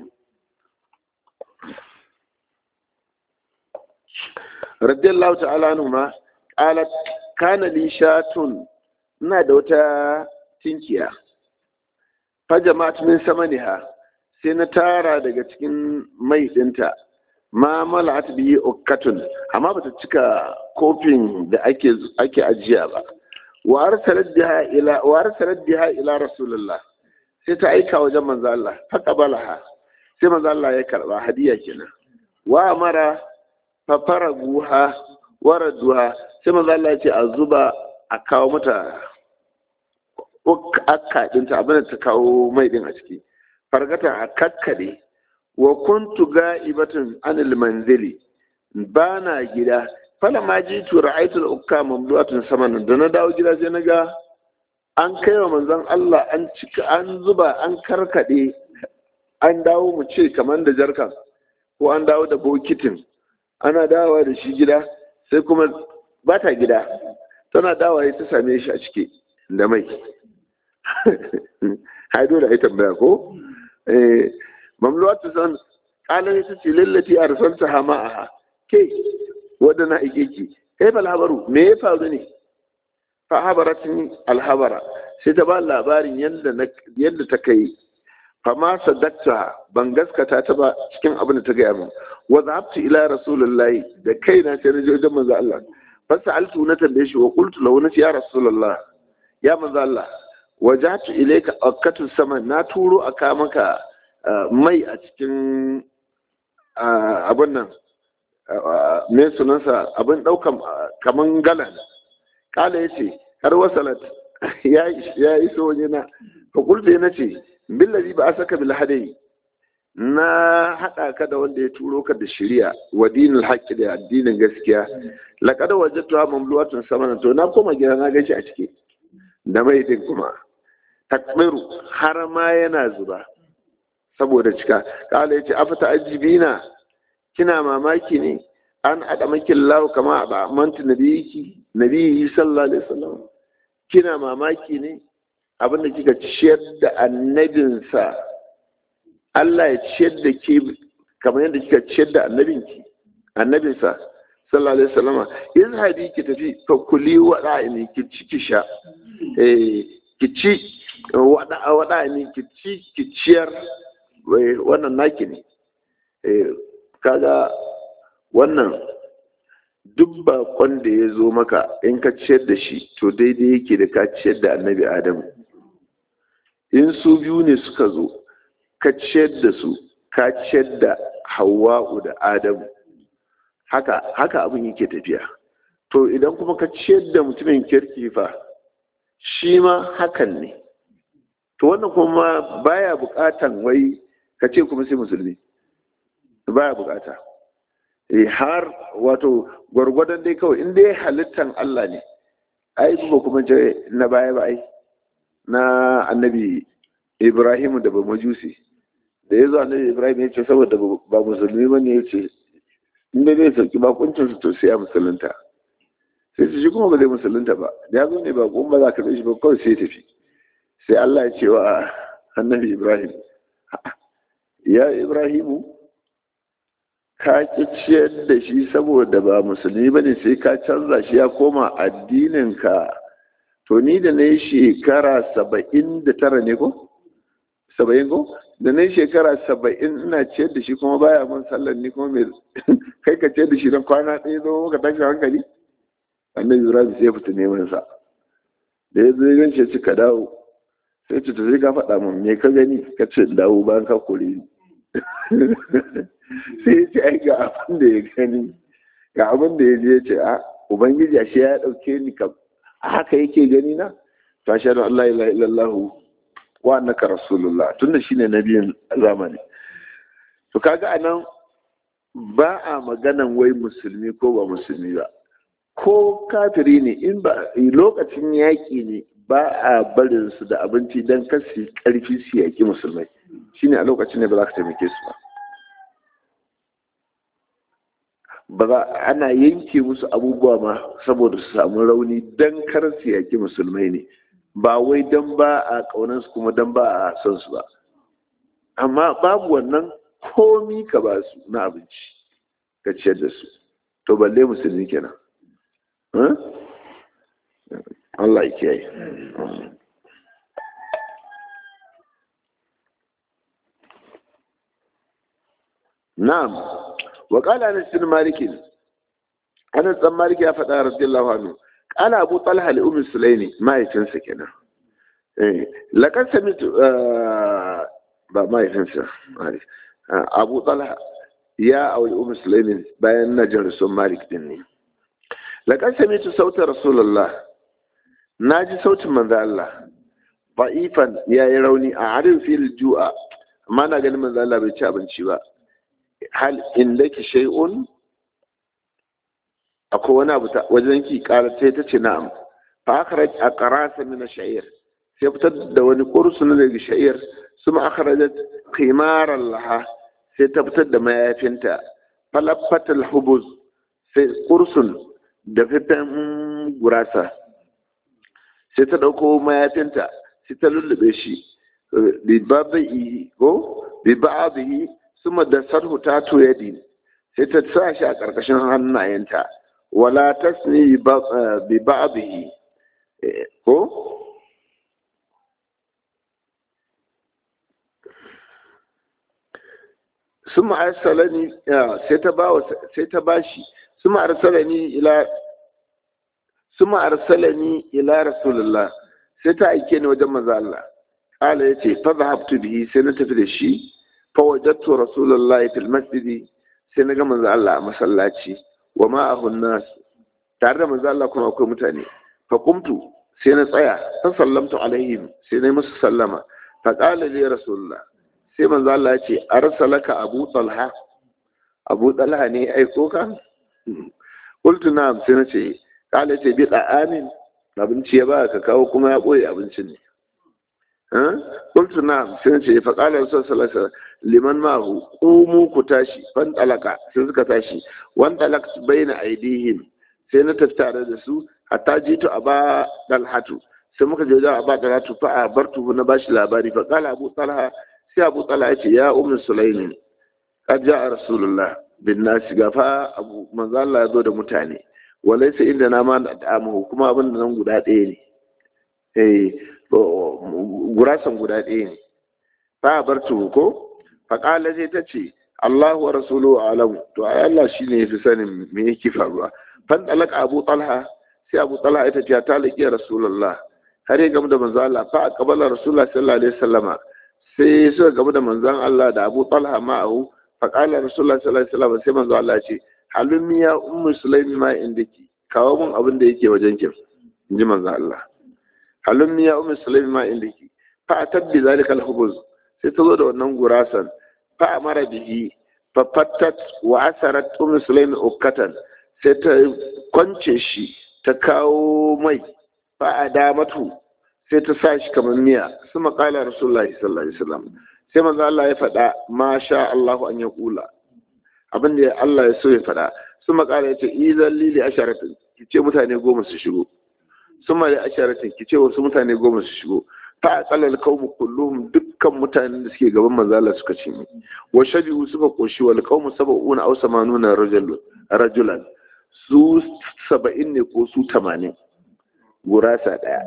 radiyallahu ta'ala anhuma qalat kana li shatun ina da wata tinkiya fa jama'at min samaniha sai na tara daga cikin mai dinta ma mala'at biyi ukkatun amma bata cika kofin da ake ake ajiya ba wa arsalat biha ila wa arsalat biha ila rasulullah sai ta aika wajen manzo Allah fa qabalaha sai manzo Allah ya karba hadiya kenan wa amara fa faraguha waraduha sai manzo Allah ya ce a zuba a kawo mata akka dinta abin da ta kawo mai din a ciki fargata a kakkade wa kuntu ga'ibatun anil manzili ba na gida fala ma ji tura aitul ukka mamlu'atun saman da na dawo gida sai na ga an kai wa manzon Allah an cika an zuba an karkade an dawo mu ce kamar da jarkan ko an dawo da bokitin ana dawowa da shi gida sai kuma ba ta gida tana dawowa ta same shi a ciki da mai hai dole ai tambaya ko eh mamluwatu san kala ita ce lallati arsalta hama'aha ke wadda na ike ki kai fa labaru me ya faru ne fa habaratni alhabara sai ta ba labarin yadda yadda ta kai fa ma sadakta ban gaskata ta ba cikin abin da ta gaya min wa zahabtu ila rasulullahi da kaina sai na je wajen manzo Allah fa sa'altu na tambaye shi wa qultu lahu na ya rasulullah ya manzo Allah wajatu ilayka akatu sama na turo aka maka mai a cikin abin nan me sunansa abin daukan kaman galan kala ya ce har wasalat ya iso waje na fakulta na ce billazi ba a saka bil hadai na haɗa ka da wanda ya turo ka da shari'a wa dinul haqqi da addinin gaskiya laqad wajadtu mamlu'atun samana to na koma gida na gashi a ciki da mai din kuma takbiru har ma yana zuba saboda cika kala yace afata ajibina kina mamaki ne an ada makin lahu kama a manta nabiyiki nabiyi sallallahu alaihi wasallam kina mamaki ne abin da kika ciyar da annabinsa Allah ya ciyar da ke kamar yadda kika ciyar da annabinki annabinsa sallallahu alaihi wasallama izhabi ki tafi fa kuli wada ne ki ci ki sha eh ki ci wada wada ne ki ci ki ciyar wannan naki ne eh kaga wannan duk bakon da ya zo maka in ka ciyar da shi to daidai yake da ka ciyar da annabi adamu in su biyu ne suka zo ka ciyar da su ka ciyar da hawa'u da adamu haka haka abin yake tafiya to idan kuma ka ciyar da mutumin kirki fa shi ma hakan ne to wannan kuma baya bukatan wai ka ce kuma sai musulmi baya bukata eh har wato gwargwadon dai kawai in dai halittan Allah ne ai ba kuma je na baya ba ai na annabi Ibrahim da ba majusi da yazo annabi Ibrahim ya ce saboda ba musulmi bane ya ce in dai zai sauki bakuncin su to sai ya musulunta sai su shi kuma ba zai musulunta ba da ya zo ne ba kuma ba za ka shi ba kawai sai tafi sai Allah ya ce wa annabi Ibrahim ya Ibrahimu ka ki ciyar da shi saboda ba musulmi ba ne sai ka canza shi ya koma addininka to ni da na yi shekara saba'in da tara ne ko? saba'in ko? da na yi shekara saba'in ina ciyar da shi kuma baya mun sallar ni kuma mai kai ka ciyar da shi don kwana ɗaya zo ka tashi hankali annabi ibrahim sai fita neman sa da ya zo gan shi ka dawo sai ce zai ka faɗa mun me ka gani ka ce dawo bayan ka kore ni sai ya ce ai ga abin da ya gani ga abin da ya je ya ce a ubangiji ashe ya ɗauke ni ka a haka yake gani na to ashe da Allah ilaha illallah wa annaka rasulullah tunda shine nabiyin zamani to kaga anan ba a maganan wai musulmi ko ba musulmi ba ko kafiri ne in ba lokacin yaƙi ne ba a barin su da abinci don kasi karfi su yaƙi musulmai shine a lokacin ne ba za ka taimake su ba ba za ana yanke musu abubuwa ma saboda su samu rauni don kar su yaƙi musulmai ne ba wai don ba a ƙaunar su kuma don ba a son su ba amma babu wannan komi ka ba su na abinci ka ciyar da su to balle musulmi kenan Allah ya kiyaye. Na'am, wa qala Anas bin Malik Anas dan Malik ya faɗa radiyallahu anhu qala Abu Talha li Ummi Sulaimi mahaifinsa kenan. Eh, laqad samitu ba mahaifinsa Abu Talha ya auri Ummi Sulaimi bayan najar sun Malik din ne. Laqad samitu sautar Rasulullah na ji sautin manzo Allah ba'ifan ya yi rauni a harin fil ju'a amma na ganin manzo Allah bai ci abinci ba hal indaki shay'un akwai wani abu wajen ki kara sai ta ce na'am fa akhraj aqrasa min ash-sha'ir sai fitar da wani kursun daga sha'ir suma akhrajat qimaran laha sai ta fitar da mayafinta falaffat al-hubuz sai kursun da fitan gurasa sai ta ɗauko mayafinta sai ta lullube shi bibabihi ko bibabihi suma da sarhu ta toyadi sai ta sa shi a ƙarƙashin hannayenta wala tasni bibabihi ko suma arsalani sai ta ba sai ta bashi suma arsalani ila suma arsalani ila rasulullah sai ta aike ni wajen manzo Allah kala yace fa zahabtu bihi sai na tafi da shi fa wajadtu rasulullah fil masjidi sai na ga manzo Allah a masallaci wa ma'ahu nas tare da manzo Allah kuma akwai mutane fa qumtu sai na tsaya fa sallamtu alaihim sai na musu sallama fa qala li rasulullah sai manzo Allah ya ce arsalaka abu talha abu talha ne aiko ka qultu na'am sai na ce kala ce bi amin abinci ya ba ka kawo kuma ya ɓoye abincin ne kultu na sai ce fa kala rasul sallallahu liman ma'ahu qumu ku tashi fan talaka sai suka tashi wan talak baina aidihim sai na tattare da su hatta jitu aba dalhatu sai muka je da aba dalhatu fa abartu na bashi labari fa kala abu talha sai abu talha ya ce ya ummu sulaimin qad ja'a rasulullah bin nasi gafa abu manzo Allah ya zo da mutane walaisa inda na ma da'amuhu kuma abin da nan guda ɗaya ne eh gurasan guda ɗaya ne fa bar ko fa qala zai ta ce Allahu wa rasuluhu alam to ai Allah shine yafi sanin me yake faruwa fan dalak Abu Talha sai Abu Talha ita ce ta laki Rasulullah har ya gamu da manzo Allah fa aqbala Rasulullah sallallahu alaihi wasallama sai suka gamu da manzon Allah da Abu Talha ma'ahu fa qala Rasulullah sallallahu alaihi wasallama sai manzo Allah ya ce halin ya ummu sulaimi ma inda ki kawo mun abin da yake wajen ki in ji manzo Allah halin ya ummu sulaimi ma inda ki fa tabbi zalika al-hubuz sai ta zo da wannan gurasan fa amara bihi fa fattat wa asarat ummu sulaimi ukkatan sai ta kwance shi ta kawo mai fa adamatu sai ta sa shi kamar miya su maƙala rasulullahi sallallahu alaihi wasallam sai manzo Allah ya faɗa ma sha Allahu an ya kula abin da Allah ya so ya faɗa sun makara ya ce izan lili asharatin ki ce mutane goma su shigo sun mali asharatin ki ce wasu mutane goma su shigo fa aqallal qawmu kulluhum dukkan mutanen da suke gaban manzo Allah suka ce wa shabi'u suka koshi wal qawmu sab'una aw samanuna rajul rajulan su saba'in ne ko su tamanin gurasa daya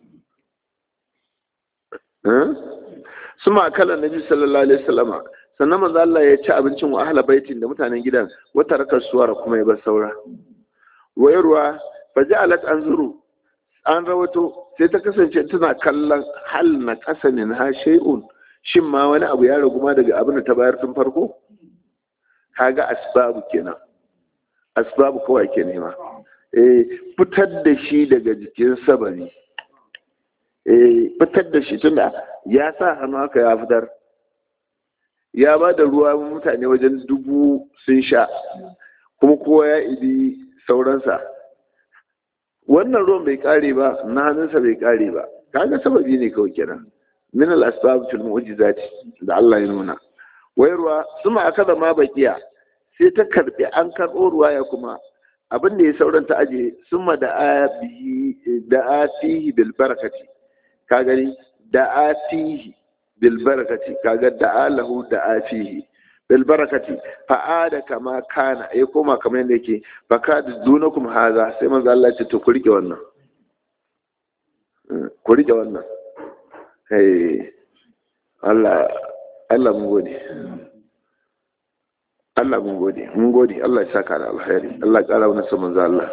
suma kala nabi sallallahu alaihi wasallama sannan manzo Allah ya ci abincin wa ahla baitin da mutanen gidan wata rakar suwara kuma ya bar saura wayarwa fa ja'alat anzuru an rawato sai ta kasance tana kallon hal na kasanin ha shay'un shin ma wani abu ya ragu ma daga abin da ta bayar tun farko kaga asbabu kenan asbabu kawai ke nema eh fitar da shi daga jikin sabari eh fitar da shi tunda ya sa hannu haka ya fitar ya ba da ruwa mutane wajen dubu sun sha kuma kowa ya idi sauransa wannan ruwan bai kare ba na hannunsa bai kare ba kaga sababi ne kawai kenan min al asbab fil mu'jizati da Allah ya nuna wayarwa suma akada ma bakiya sai ta karbi an karbo ruwa ya kuma abin da ya sauran ta aje suma da abihi da atihi bil barakati ka gani da atihi bil barakati kaga da alahu da afihi bil barakati fa ada kama kana ya koma kamar yadda yake fa ka dunakum haza sai manzo Allah ya ce to ku rike wannan ku rike wannan eh Allah Allah mun gode Allah mun gode mun gode Allah ya saka da alkhairi Allah ya kara wannan sa manzo Allah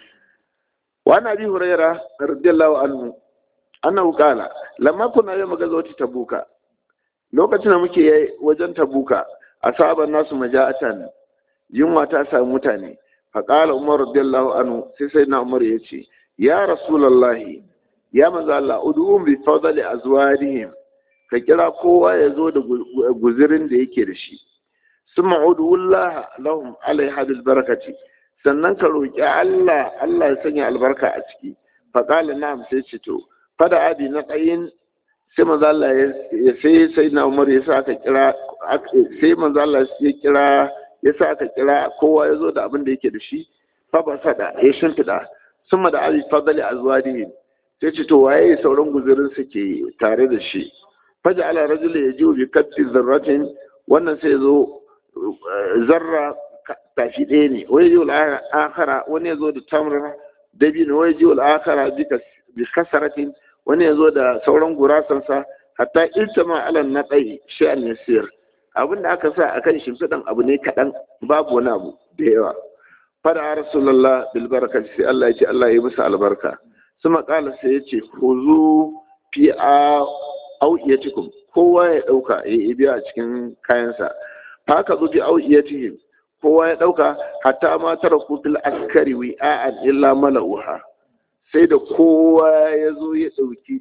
wa nabi hurairah radiyallahu anhu annahu qala lamma kunna yawma gazawati tabuka lokacin da muke wajen tabuka asaban nasu maja'atan yunwa ta samu mutane fa qala umar radiyallahu anhu sai sai na umar yace ya rasulullahi ya manzo Allah ud'um bi fadli azwadihim ka kira kowa ya zo da guzirin da yake da shi summa ud'ullah lahum alaiha bil barakati sannan ka roki Allah Allah ya sanya albarka a ciki fa qala na'am sai ce to fada abi na tsayin sai manzo Allah ya sai sai na Umar ya sa aka kira sai manzo Allah ya kira ya sa aka kira kowa ya zo da abin da yake da shi fa ba sada ya shimfida summa da abi fadali azwadihi sai ce to waye sauran guzurin su ke tare da shi faja ala rajul ya ji bi katti zarratin wannan sai zo zarra tafi ɗaya ne wani ji akara wani ya zo da tamra dabino wani ji akara bi kasaratin wani ya zo da sauran gurasansa hatta iltama alan na tsaye shi'an yasir abin da aka sa a kan shimfiɗan abu ne kaɗan babu wani abu da yawa fada a rasulallah bilbarka sai Allah ya ce Allah ya musu albarka su maƙala sai ya ce huzu fi a au'iyatikum kowa ya ɗauka ya yi biya a cikin kayansa haka zo fi au'iyatihim kowa ya ɗauka hatta ma tara fil askari wi'a'an illa mala'uha sai da kowa ya zo ya ɗauki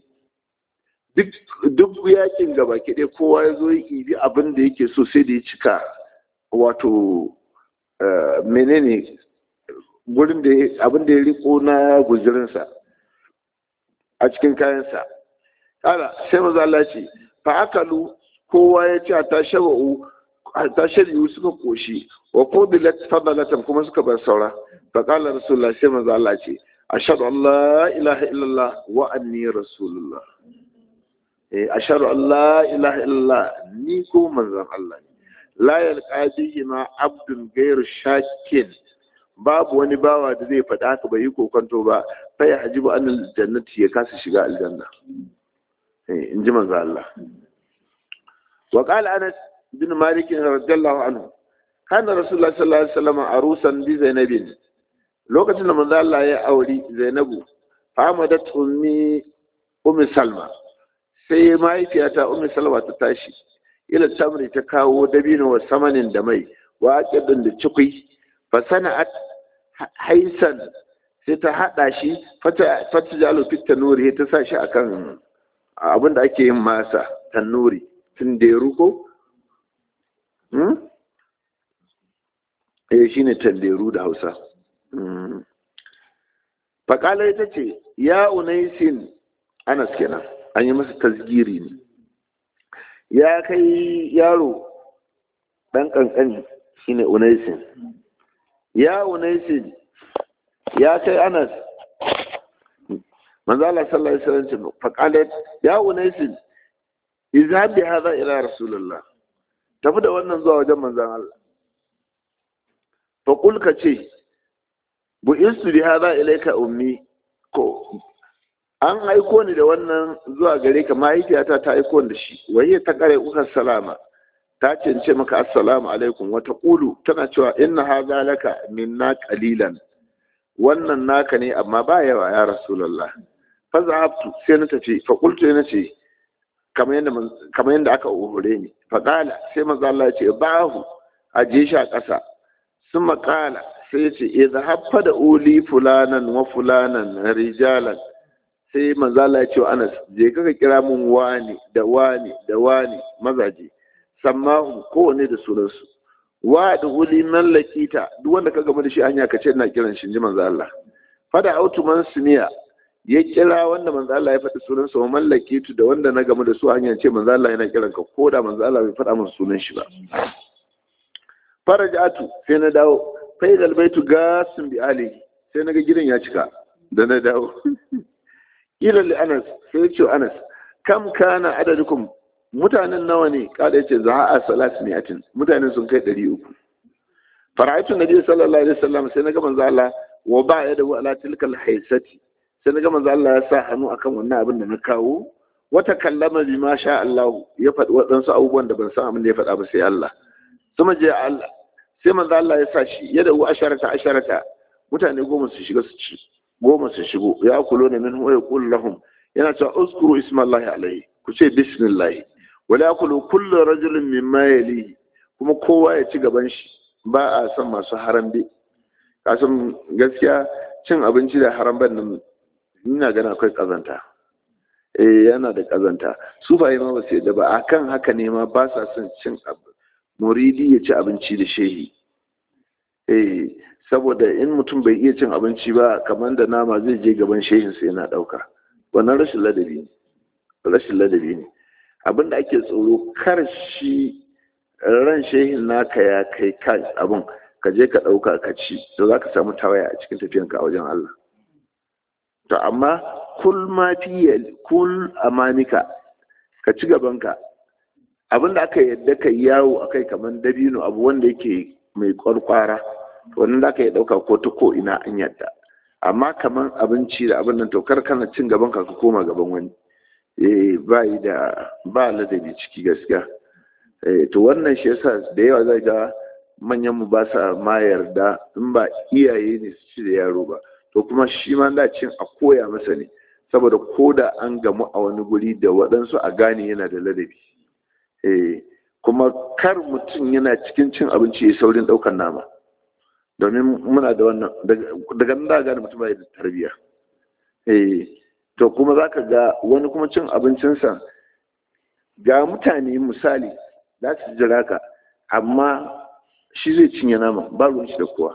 duk yakin gaba ɗaya kowa ya zo ya ibi abin da yake so sai da ya cika wato menene gurin da abin da ya riko na guzurinsa a cikin kayansa kala sai maza Allah ce fa akalu kowa ya ce ta shaba'u ta shari'u suka koshi wa qudilat fadalatan kuma suka bar saura fa qala rasulullah sai maza Allah ce ashhadu an la ilaha illallah wa anni rasulullah eh ashhadu an la ilaha illallah ni ko manzon Allah ne la yalqa bihi ma abdun ghayr shakin babu wani bawa da zai faɗa haka bai yi kokonto ba fa ya hajibu an aljannati ya kasa shiga aljanna eh in ji manzon Allah wa qala anas bin malik radiyallahu anhu kana rasulullah sallallahu alaihi wasallam arusan bi zainabin lokacin da manzo Allah ya auri Zainabu famadat ummi ummi Salma sai mahaifiyata ummi Salma ta tashi ila tamri ta kawo dabino wa samanin da mai wa aqidun da cikui fa sana'at haisan sai ta hada shi fata fata jalo fit tanuri ta sa shi akan abin da ake yin masa tanuri tunderu ko hmm eh shine tanderu da Hausa faƙalar ita ce ya unaisin anas kenan an yi masa tasgiri ne ya kai yaro ɗan ƙanƙani shine unaisin ya unaisin ya kai anas manzala sallallahu alaihi wasallam faƙalar ya unaisin izhab bi hadha ila rasulullah tafi da wannan zuwa wajen manzan Allah fa qul ka ce bu'istu bi hadha ilayka ummi ko an aiko ni da wannan zuwa gare ka mahaifiyata ta aiko da shi waye ta kare uka salama ta cence maka assalamu alaikum wa taqulu tana cewa inna hadha laka minna qalilan wannan naka ne amma ba yawa ya rasulullah fa zahabtu sai na tafi fa qultu na ce kamar yadda kamar yadda aka uhure ni fa qala sai manzo Allah ya ce bahu aje shi a ƙasa sun maƙala sai ya ce idza haffa da uli fulanan wa fulanan rijalan sai manzo Allah ya ce wa Anas je ka kira mun wani da wani da wani mazaje sammahu kowane da sunansu wa da uli man lakita duk wanda ka gama da shi hanya ka ce ina kiran shi ji manzo Allah fada autu man sumiya ya kira wanda manzo Allah ya faɗi sunan sa man lakitu da wanda na gama da su hanya ce manzo Allah yana kiran ka ko da manzo Allah bai faɗa min sunan shi ba farajatu sai na dawo faidal baitu gasin bi ali sai naga gidan ya cika da na dawo ila li anas sai ya ce anas kam kana adadukum mutanen nawa ne kada yace za a salat mi'atin mutanen sun kai ɗari uku fara'aitu nabi sallallahu alaihi wasallam sai naga manzo Allah wa ba ya da ala tilkal haisati sai naga manzo Allah ya sa hannu akan wannan abin da na kawo wata kallama bi ma sha Allah ya faɗi waɗansu abubuwan da ban san abin da ya faɗa ba sai Allah kuma je Allah sai manzo Allah ya sa shi ya da asharata asharata mutane goma su shiga su ci goma su shigo ya kulo ne min wa yaqul lahum yana cewa uskuru ismallahi alaihi ku ce bismillah wala yakulu kullu rajulin mimma yali kuma kowa ya ci gaban shi ba a son masu harambe kasan gaskiya cin abinci da haramban nan ina gana akwai kazanta eh yana da kazanta su ba ma ba sai da ba akan haka ne ma ba sa son cin muridi ya ci abinci da shehi eh saboda in mutum bai iya cin abinci ba kamar da nama zai je gaban shehin sai yana dauka wannan rashin ladabi ne rashin ladabi ne abin da ake tsoro kar shi ran shehin naka ya kai kan abin ka je ka ɗauka ka ci to za ka samu tawaya a cikin tafiyanka a wajen Allah to amma kul ma fi kul amanika ka ci gabanka abin da aka yadda ka yawo akai kamar dabino abu wanda yake mai kwarkwara wannan da aka yi ɗauka ko ta ko ina an yadda amma kamar abinci da abin nan to kar kana cin gaban ka ka koma gaban wani eh ba yi da ba ladabi ciki gaskiya eh to wannan shi yasa da yawa zai ga manyan mu ba sa ma yarda in ba iyaye ne su ci da yaro ba to kuma shi ma da cin a koya masa ne saboda ko da an gamu a wani guri da waɗansu a gane yana da ladabi eh kuma kar mutum yana cikin cin abinci ya saurin ɗaukar nama domin muna da wannan daga nan da gane mutum bai da tarbiyya eh to kuma za ka ga wani kuma cin abincinsa ga mutane misali za su jira ka amma shi zai cinye nama ba ruwan shi da kowa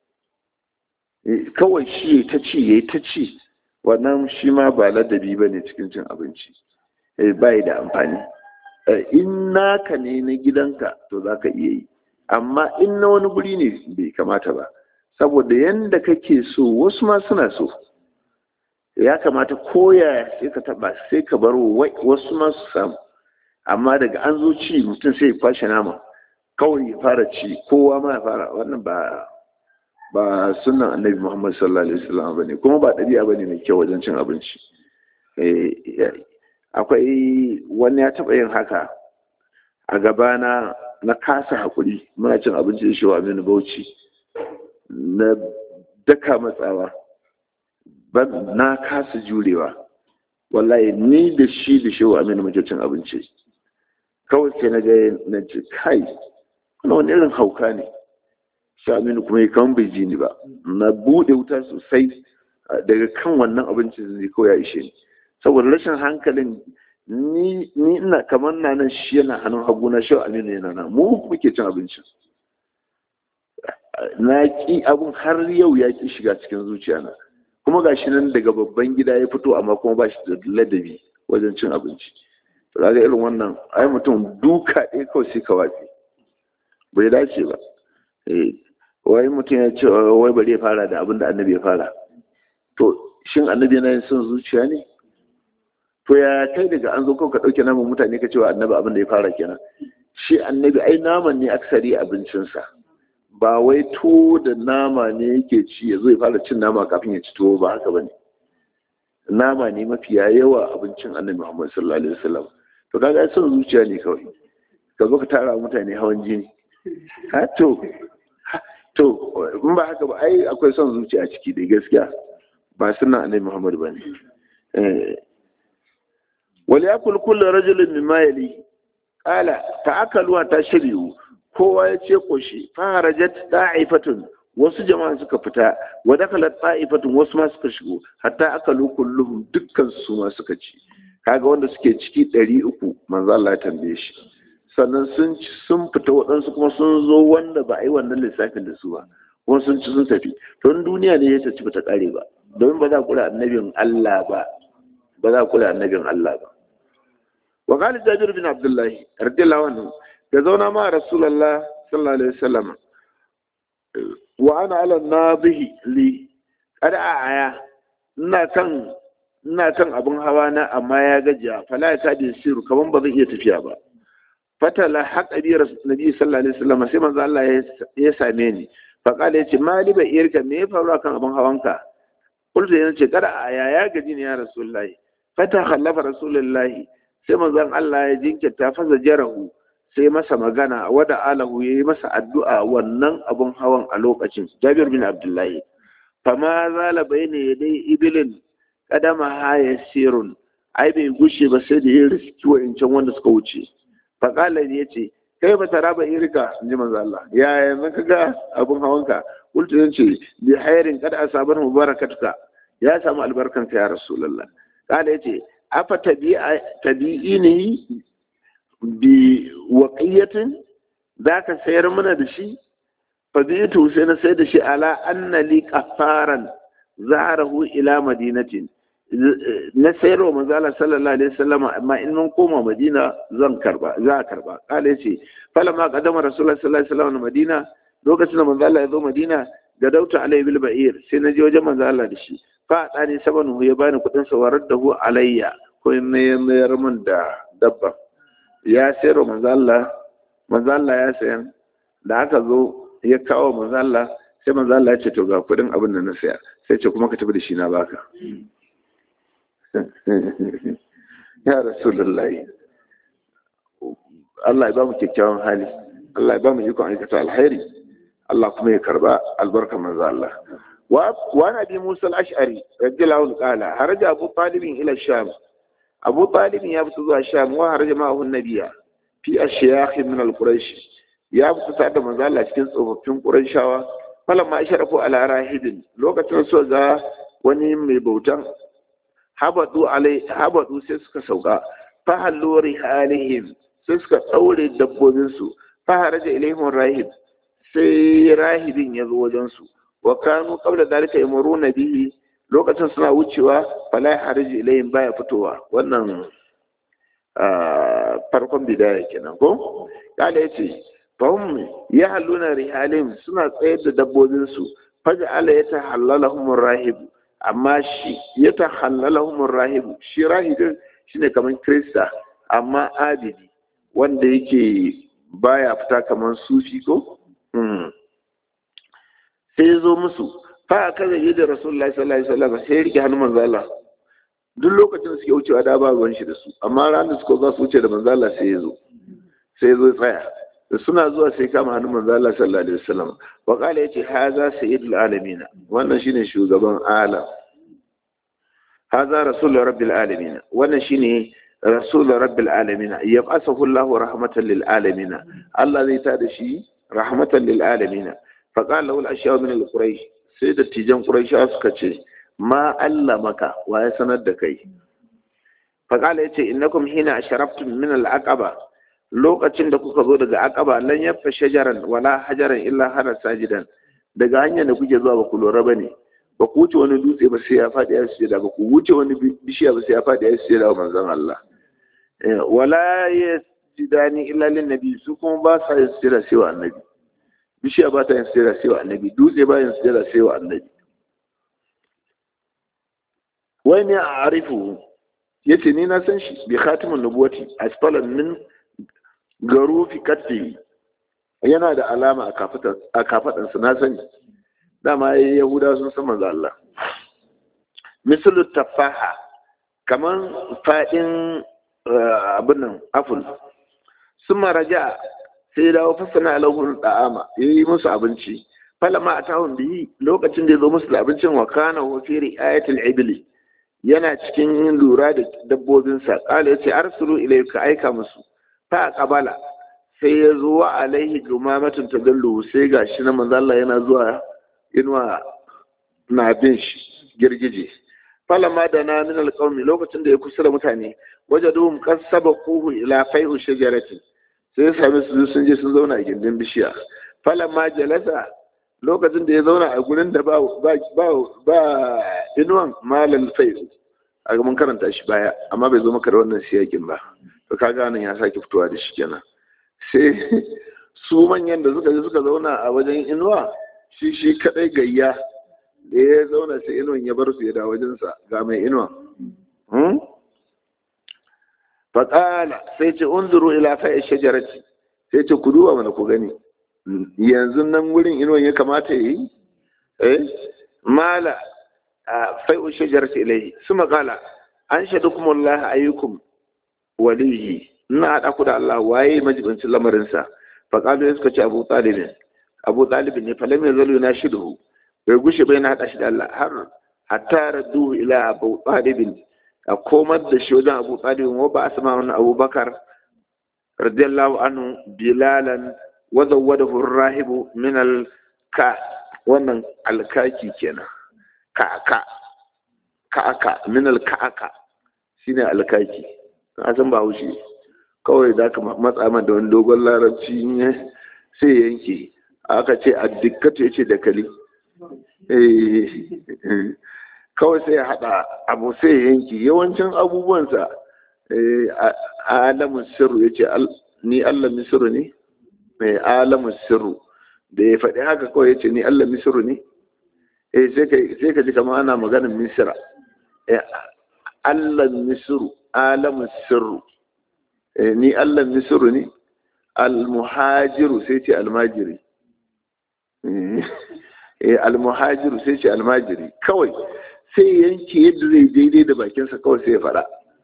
kawai shi ya ta ci ya ta ci wannan shi ma ba ladabi ba ne cikin cin abinci ba da amfani in naka ne na gidanka to za ka iya yi amma in na wani guri ne bai kamata ba saboda yadda kake so wasu ma suna so ya kamata koya sai ka taba sai ka bar wasu ma su samu amma daga an zo ci mutum sai ya kwashe nama kawai ya fara ci kowa ma ya fara wannan ba ba sunan annabi muhammad sallallahu alaihi wasallam bane kuma ba ɗabi'a bane mai kyau wajen cin abinci akwai wani ya taɓa yin haka a gabana na kasa haƙuri muna cin abinci da shewa aminu bauchi na daka matsawa na kasa jurewa wallahi ni da shi da shewa aminu muke cin abinci kawai sai na ga na ce kai wani wani irin hauka ne shi aminu kuma ya kan bai ji ni ba na buɗe wuta sosai daga kan wannan abincin zai kawai ya ishe ni saboda rashin hankalin ni ina kamar na nan shi yana hannun hagu na shi aminu yana nan mu muke cin abincin na ki abun har yau ya ki shiga cikin zuciya na kuma ga shi nan daga babban gida ya fito amma kuma ba shi da ladabi wajen cin abinci to ga irin wannan ai mutum duka ɗaya kawai sai ka watsi bai dace ba eh wai mutum ya ce wai bari ya fara da abin da annabi ya fara to shin annabi yana yin son zuciya ne to ya kai daga an zo ka ɗauke naman mutane ka cewa annabi abin da ya fara kenan shi annabi ai naman ne aksari abincinsa ba wai tuwo da nama ne yake ci ya zo ya fara cin nama kafin ya ci tuwo ba haka bane nama ne mafiya yawa abincin annabi Muhammad sallallahu alaihi wasallam to kaga son zuciya ne kawai ka zo ka tara mutane hawan jini ha to to in ba haka ba ai akwai son zuciya a ciki da gaskiya ba sunan annabi Muhammad bane wal yakul kullu rajulin mimma yali qala ta'akalu ta shiriyu kowa ya ce koshi fa harajat da'ifatun wasu jama'a suka fita wa dakalat ta'ifatun wasu ma suka shigo hatta akalu kulluhum dukkan su ma suka ci kaga wanda suke ciki ɗari uku manzo Allah ya tambaye shi sannan sun ci sun fita waɗansu kuma sun zo wanda ba a yi wannan lissafin da su ba kuma sun ci sun tafi to duniya ne ya ci bata kare ba domin ba za ku kula annabin Allah ba ba za ku kula annabin Allah ba wa qala jabir bin abdullah radiyallahu anhu da zauna ma rasulullah sallallahu alaihi wasallam wa ana ala nadihi li kada aya ina kan ina kan abin hawa na amma ya gajiya fala ya kadi siru kaman ba zai iya tafiya ba fatala haqa bi nabi sallallahu alaihi wasallam sai manzo Allah ya same ni fa kala yace mali ba irka me ya faru kan abin hawanka kullu yana ce kada aya ya gaji ne ya rasulullahi fata khallafa rasulullahi sai manzon Allah ya jinkirta fasa jarahu sai masa magana wada alahu yayi masa addu'a wannan abin hawan a lokacin Jabir bin Abdullahi fama zala bayne dai ibilin kadama haya sirun ai bai gushe ba sai da ya riski wa'incan wanda suka wuce faƙalar ya ce kai ba tara ba irka in ji manzo Allah ya yanzu ka ga abin hawanka kultu ya ce bi hairin kada a sabar mubarakatuka ya samu albarkanka ya rasulullah kala ya ce afa tabi'i ne bi waqiyatin za ka sayar mana da shi fa bi sai na sayar da shi ala anna li qafaran zaharahu ila madinatin na sayarwa manzala sallallahu alaihi wasallam amma in mun koma madina zan karba za a karba kala yace fala ma qadama rasulullah sallallahu alaihi wasallam madina lokacin da manzala ya zo madina da dauta alai bil ba'ir sai na je wajen manzala da shi fa dani sabanu ya bani kudin sa warar da hu alayya ko in ne mayar min da dabba ya sayarwa manzala manzala ya sayan da aka zo ya kawo manzala sai manzala ya ce to ga kudin abin da na saya sai ce kuma ka tafi da shi na baka ya rasulullahi Allah ya ba mu kyakkyawan hali Allah ya ba mu ikon aikata alheri Allah kuma ya karba albarka manzo Allah wa wa nabi Musa al-Ash'ari radiyallahu anhu qala haraja Abu Talib ila Sham Abu Talib ya fita zuwa Sham wa haraja ma'ahu nabiya fi ashyakh min al-Quraysh ya fita tare da manzo Allah cikin tsofaffin Qurayshawa falamma asharafu ala rahidin lokacin so ga wani mai bautan habadu alai habadu sai suka sauka fa hallu rihalihim sai suka daure dabbobin su fa haraja ilaihim rahib sai rahibin ya zo wajen su wa kanu qabla dalika yamuruna bihi lokacin suna wucewa fala haraji ilaihim baya fitowa wannan farkon bidaya kenan ko kala yace fahim ya halluna rihalihim suna tsayar da dabbobin su faja ala ya tahallalahum rahib amma shi ya tahallalahum rahib shi rahibin shine kaman krista amma abidi wanda yake baya fita kaman sufi ko sai ya zo musu fa aka zai da rasulullahi sallallahu alaihi wasallam sai ya rike hannun manzo Allah duk lokacin suke wucewa da ba ruwan shi da su amma ranar suka za su wuce da manzo Allah sai ya zo sai ya zo tsaya da suna zuwa sai kama hannun manzo Allah sallallahu alaihi wasallam wa qala yace haza sayyidul alamin wannan shine shugaban alam haza rasulur rabbil alamin wannan shine rasulur rabbil alamin yab'athu Allahu rahmatan lil alamin Allah zai tada shi rahmatan lil alamin fa qala lahu al-ashya min al-quraish sai da tijan quraish suka ce ma allamaka wa ya sanar da kai fa qala yace innakum hina asharaftum min al-aqaba lokacin da kuka zo daga aqaba lan yafa shajaran wala hajaran illa hana sajidan daga hanyar da kuke zuwa ba ku lura bane ba ku wuce wani dutse ba sai ya faɗi ya sujada ba ku wuce wani bishiya ba sai ya faɗi ya sujada wa manzon Allah wala yasjidani illa lin nabi su kuma ba sa yin sujada sai wa annabi bishiya ba ta yin sujada sai wa annabi dutse ba yin sujada sai wa annabi wai ne a arifu yace ni na san shi bi khatimun nubuwati asfalan min garufi katfi yana da alama a kafaɗansa na sani dama ya yahuda sun san manzo Allah misalu tafaha kaman faɗin abin nan aful sun maraja sai ya dawo fasana alahun da'ama ya yi musu abinci falama a tahun biyi lokacin da ya zo musu da abincin wa kana wa fi ri'ayatul ibli yana cikin lura da dabbobinsa kala yace arsulu ilayka aika musu fa qabala sai ya zo wa alaihi gumamatun tadallu sai gashi na manzo Allah yana zuwa inuwa na bin shi girgije falama da na min alqawmi lokacin da ya kusa da mutane wajaduhum qad sabaquhu ila fai'u shajarati sai ya same su sun je sun zauna a gindin bishiya falama jalasa lokacin da ya zauna a gurin da ba ba ba inuwan malal fai'u a mun karanta shi baya amma bai zo maka da wannan siyakin ba to kaga nan ya sake fitowa da shi kenan sai su manyan da suka je suka zauna a wajen inuwa shi shi kadai gayya da ya zauna sai inuwan ya bar su ya da wajensa ga mai inuwa faƙala sai ce unzuru ila fa'i shajarati sai ce ku duba mana ku gani yanzu nan wurin inuwan ya kamata yi eh mala fai'u shajarati ilai su maƙala an shaɗu kuma Allah ayyukum walihi ina haɗa ku da Allah waye majibincin lamarinsa faƙalu ya suka ce abu ɗalibin abu ɗalibin ne falam ya zalo na shidu bai gushe bai na haɗa shi da Allah har hatta raddu ila abu ɗalibin a komar da shi wajen abu ɗalibin wa ba a sama wani abubakar radiyallahu anhu bilalan wadda wadda rahibu min alka wannan alkaki kenan ka'aka ka'aka min alka'aka shine alkaki na san ba haushi kawai za ka matsa man da wani dogon larabci ne sai yanke aka ce a dikkatu ya ce da kali kawai sai ya haɗa abu sai ya yanke yawancin abubuwansa a alamun sirru ya ce ni allah misiru ne mai alamun sirru da ya faɗi haka kawai ya ce ni allah misiru ne sai ka ji kama ana maganin misira allah misiru alamun sirru ni Allah misiru ne almuhajiru sai ce almajiri almuhajiru sai ce almajiri kawai sai yanke yadda zai daidai da bakinsa kawai sai ya fada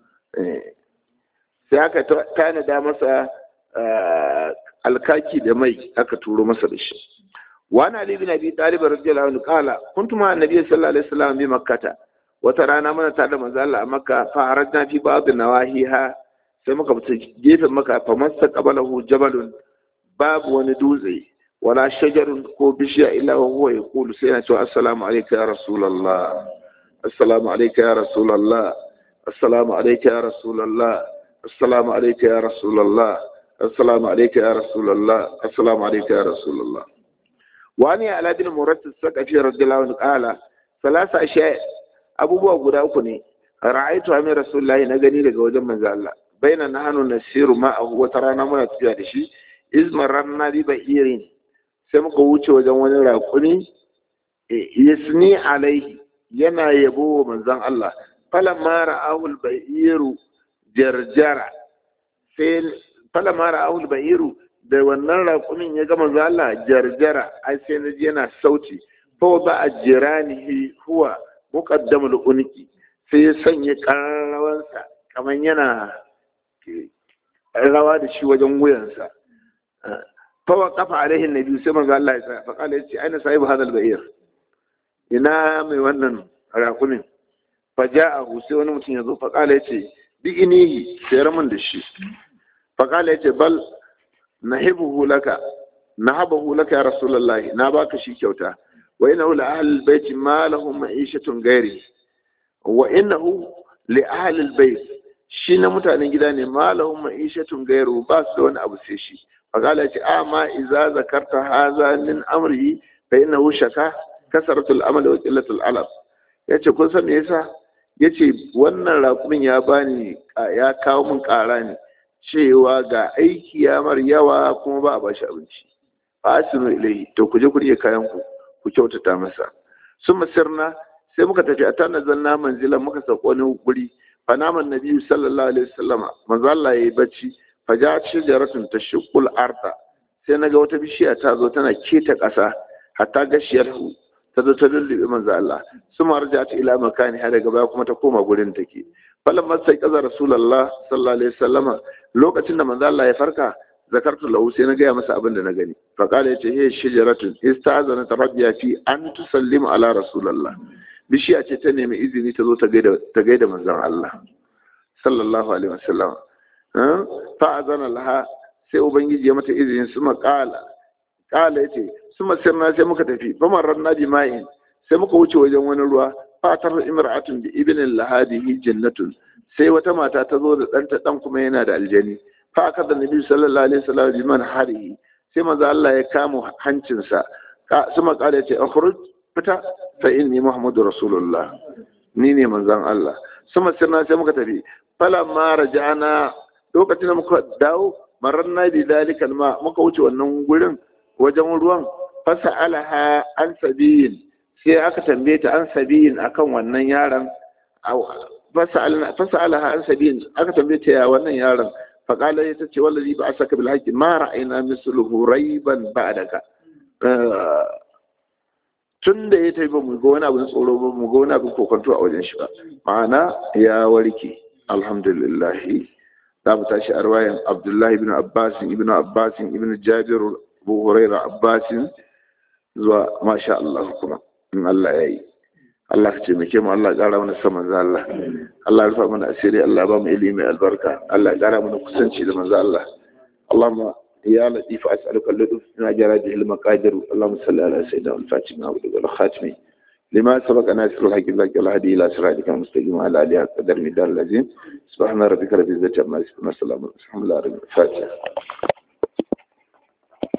sai aka tanada masa alkaki da mai aka turo masa da shi wani ali bin abi talib radiyallahu anhu qala kuntu ma annabi sallallahu alaihi wasallam bi makkah wata rana mana tare da manzo Allah a makka fa harajna fi ba'd nawahiha sai muka fita gefen maka fa masta qabalahu jabalun babu wani dutse wala shajarun ko bishiya illa wa huwa yaqulu sai yana cewa assalamu alayka ya rasulullah assalamu alayka ya rasulullah assalamu alayka ya rasulullah assalamu alayka ya rasulullah assalamu alayka ya rasulullah assalamu alayka ya rasulullah wani ala bin murattis saqafi radiyallahu anhu qala salasa ashiya abubuwa guda uku ne ra'aytu amin rasulullahi na gani daga wajen manzo Allah baina nahnu nasiru ma'ahu wata rana muna tafiya da shi izmar ranna bi ba'irin sai muka wuce wajen wani raƙuni yasni alaihi yana yabo wa manzon Allah falamma ra'ahu al-ba'iru jarjara sai falamma ra'ahu al-ba'iru da wannan raƙumin ya ga manzon Allah jarjara ai sai naji yana sauti fa ba ajranihi huwa muqaddamul unki sai ya sanya ƙararrawansa kamar yana rawa da shi wajen wuyansa fawa kafa alaihin nabi sai manzo Allah ya tsaya fa kala yace aina sahibu hadal ba'ir ina mai wannan rakumin fa ja'ahu sai wani mutum ya zo fa kala yace bi inihi sayar min da shi fa kala yace bal nahibuhu laka nahabahu laka ya rasulullah na baka shi kyauta wa innahu la ahli albayt ma lahum ma'ishatun ghairi wa innahu li ahli albayt shi na mutanen gida ne malahun ma'ishatun gairu ba su da wani abu sai shi fagala ce amma iza zakarta haza min amri fa inna hu shaka kasaratul amal wa qillatul alab yace kun san me yasa yace wannan rakumin ya bani ya kawo min ƙara ne cewa ga aiki ya mar yawa kuma ba a bashi abinci fasinu ilai to ku je ku rike kayan ku ku kyautata masa sun masirna sai muka tafi a tana zanna manzilan muka sauko wani guri فنام النبي صلى الله عليه وسلم من ظل يبكي فجاءت شجرة تشق الأرض sai naga wata bishiya ta zo tana keta ƙasa hatta gashiyar ta zo ta lullube manzo Allah suma rajat ila makani har daga baya kuma ta koma gurin take falamma sai kaza rasulullah sallallahu alaihi wasallama lokacin da manzo Allah ya farka zakartu lahu sai na gaya masa abin da na gani fa qala yace he shajaratun istazana rabbiya fi an tusallimu ala rasulullah bishiya ce ta nemi izini ta zo ta gaida ta gaida manzon Allah sallallahu alaihi wasallam fa azana laha sai ubangiji ya mata izini su qala qala yace suma sirna sai muka tafi fa marranna bi ma'in sai muka wuce wajen wani ruwa fatar imra'atun bi ibnin lahadihi jannatun sai wata mata ta zo da ɗanta ɗan kuma yana da aljani fa aka da nabi sallallahu alaihi wasallam bi man harihi sai manzo Allah ya kama hancinsa suma kala yace akhruj fita fa inni muhammadu rasulullah ni ne manzon Allah suma sirna sai muka tafi falamma raja'ana lokacin da muka dawo maranna bi dalikal ma muka wuce wannan gurin wajen ruwan fasa'alaha an sabiyin sai aka tambaye ta an sabiyin akan wannan yaron fasa'alaha an sabiyin aka tambaye ta ya wannan yaron faƙala ya ta ce wallazi ba a saka bil haƙi ma ra'ayina misluhu raiban ba'daka tun da ya tafi ba mu ga wani abin tsoro ba mu ga wani abin kokonto a wajen shi ba ma'ana ya warke alhamdulillah za mu tashi a ruwayan abdullahi ibn abbas ibn abbas ibn jabir abu huraira abbas zuwa masha Allah kuma in Allah ya yi Allah ka taimake mu Allah ya ƙara mana sa manzo Allah Allah ya rufa mana asiri Allah ya ba mu ilimi albarka Allah ya ƙara mana kusanci da manzo Allah Allahumma ya latif as'aluka al-lutf ma jara bihi al-maqadir Allahumma salli ala sayyidina al-Fatima wa al khatimi لما سبق ناصر الحق الله والهدي الى صراطك المستقيم وعلى اله قدر مدار العظيم سبحان ربك رب العزه عما يصفون وسلام الحمد لله رب الفاتحه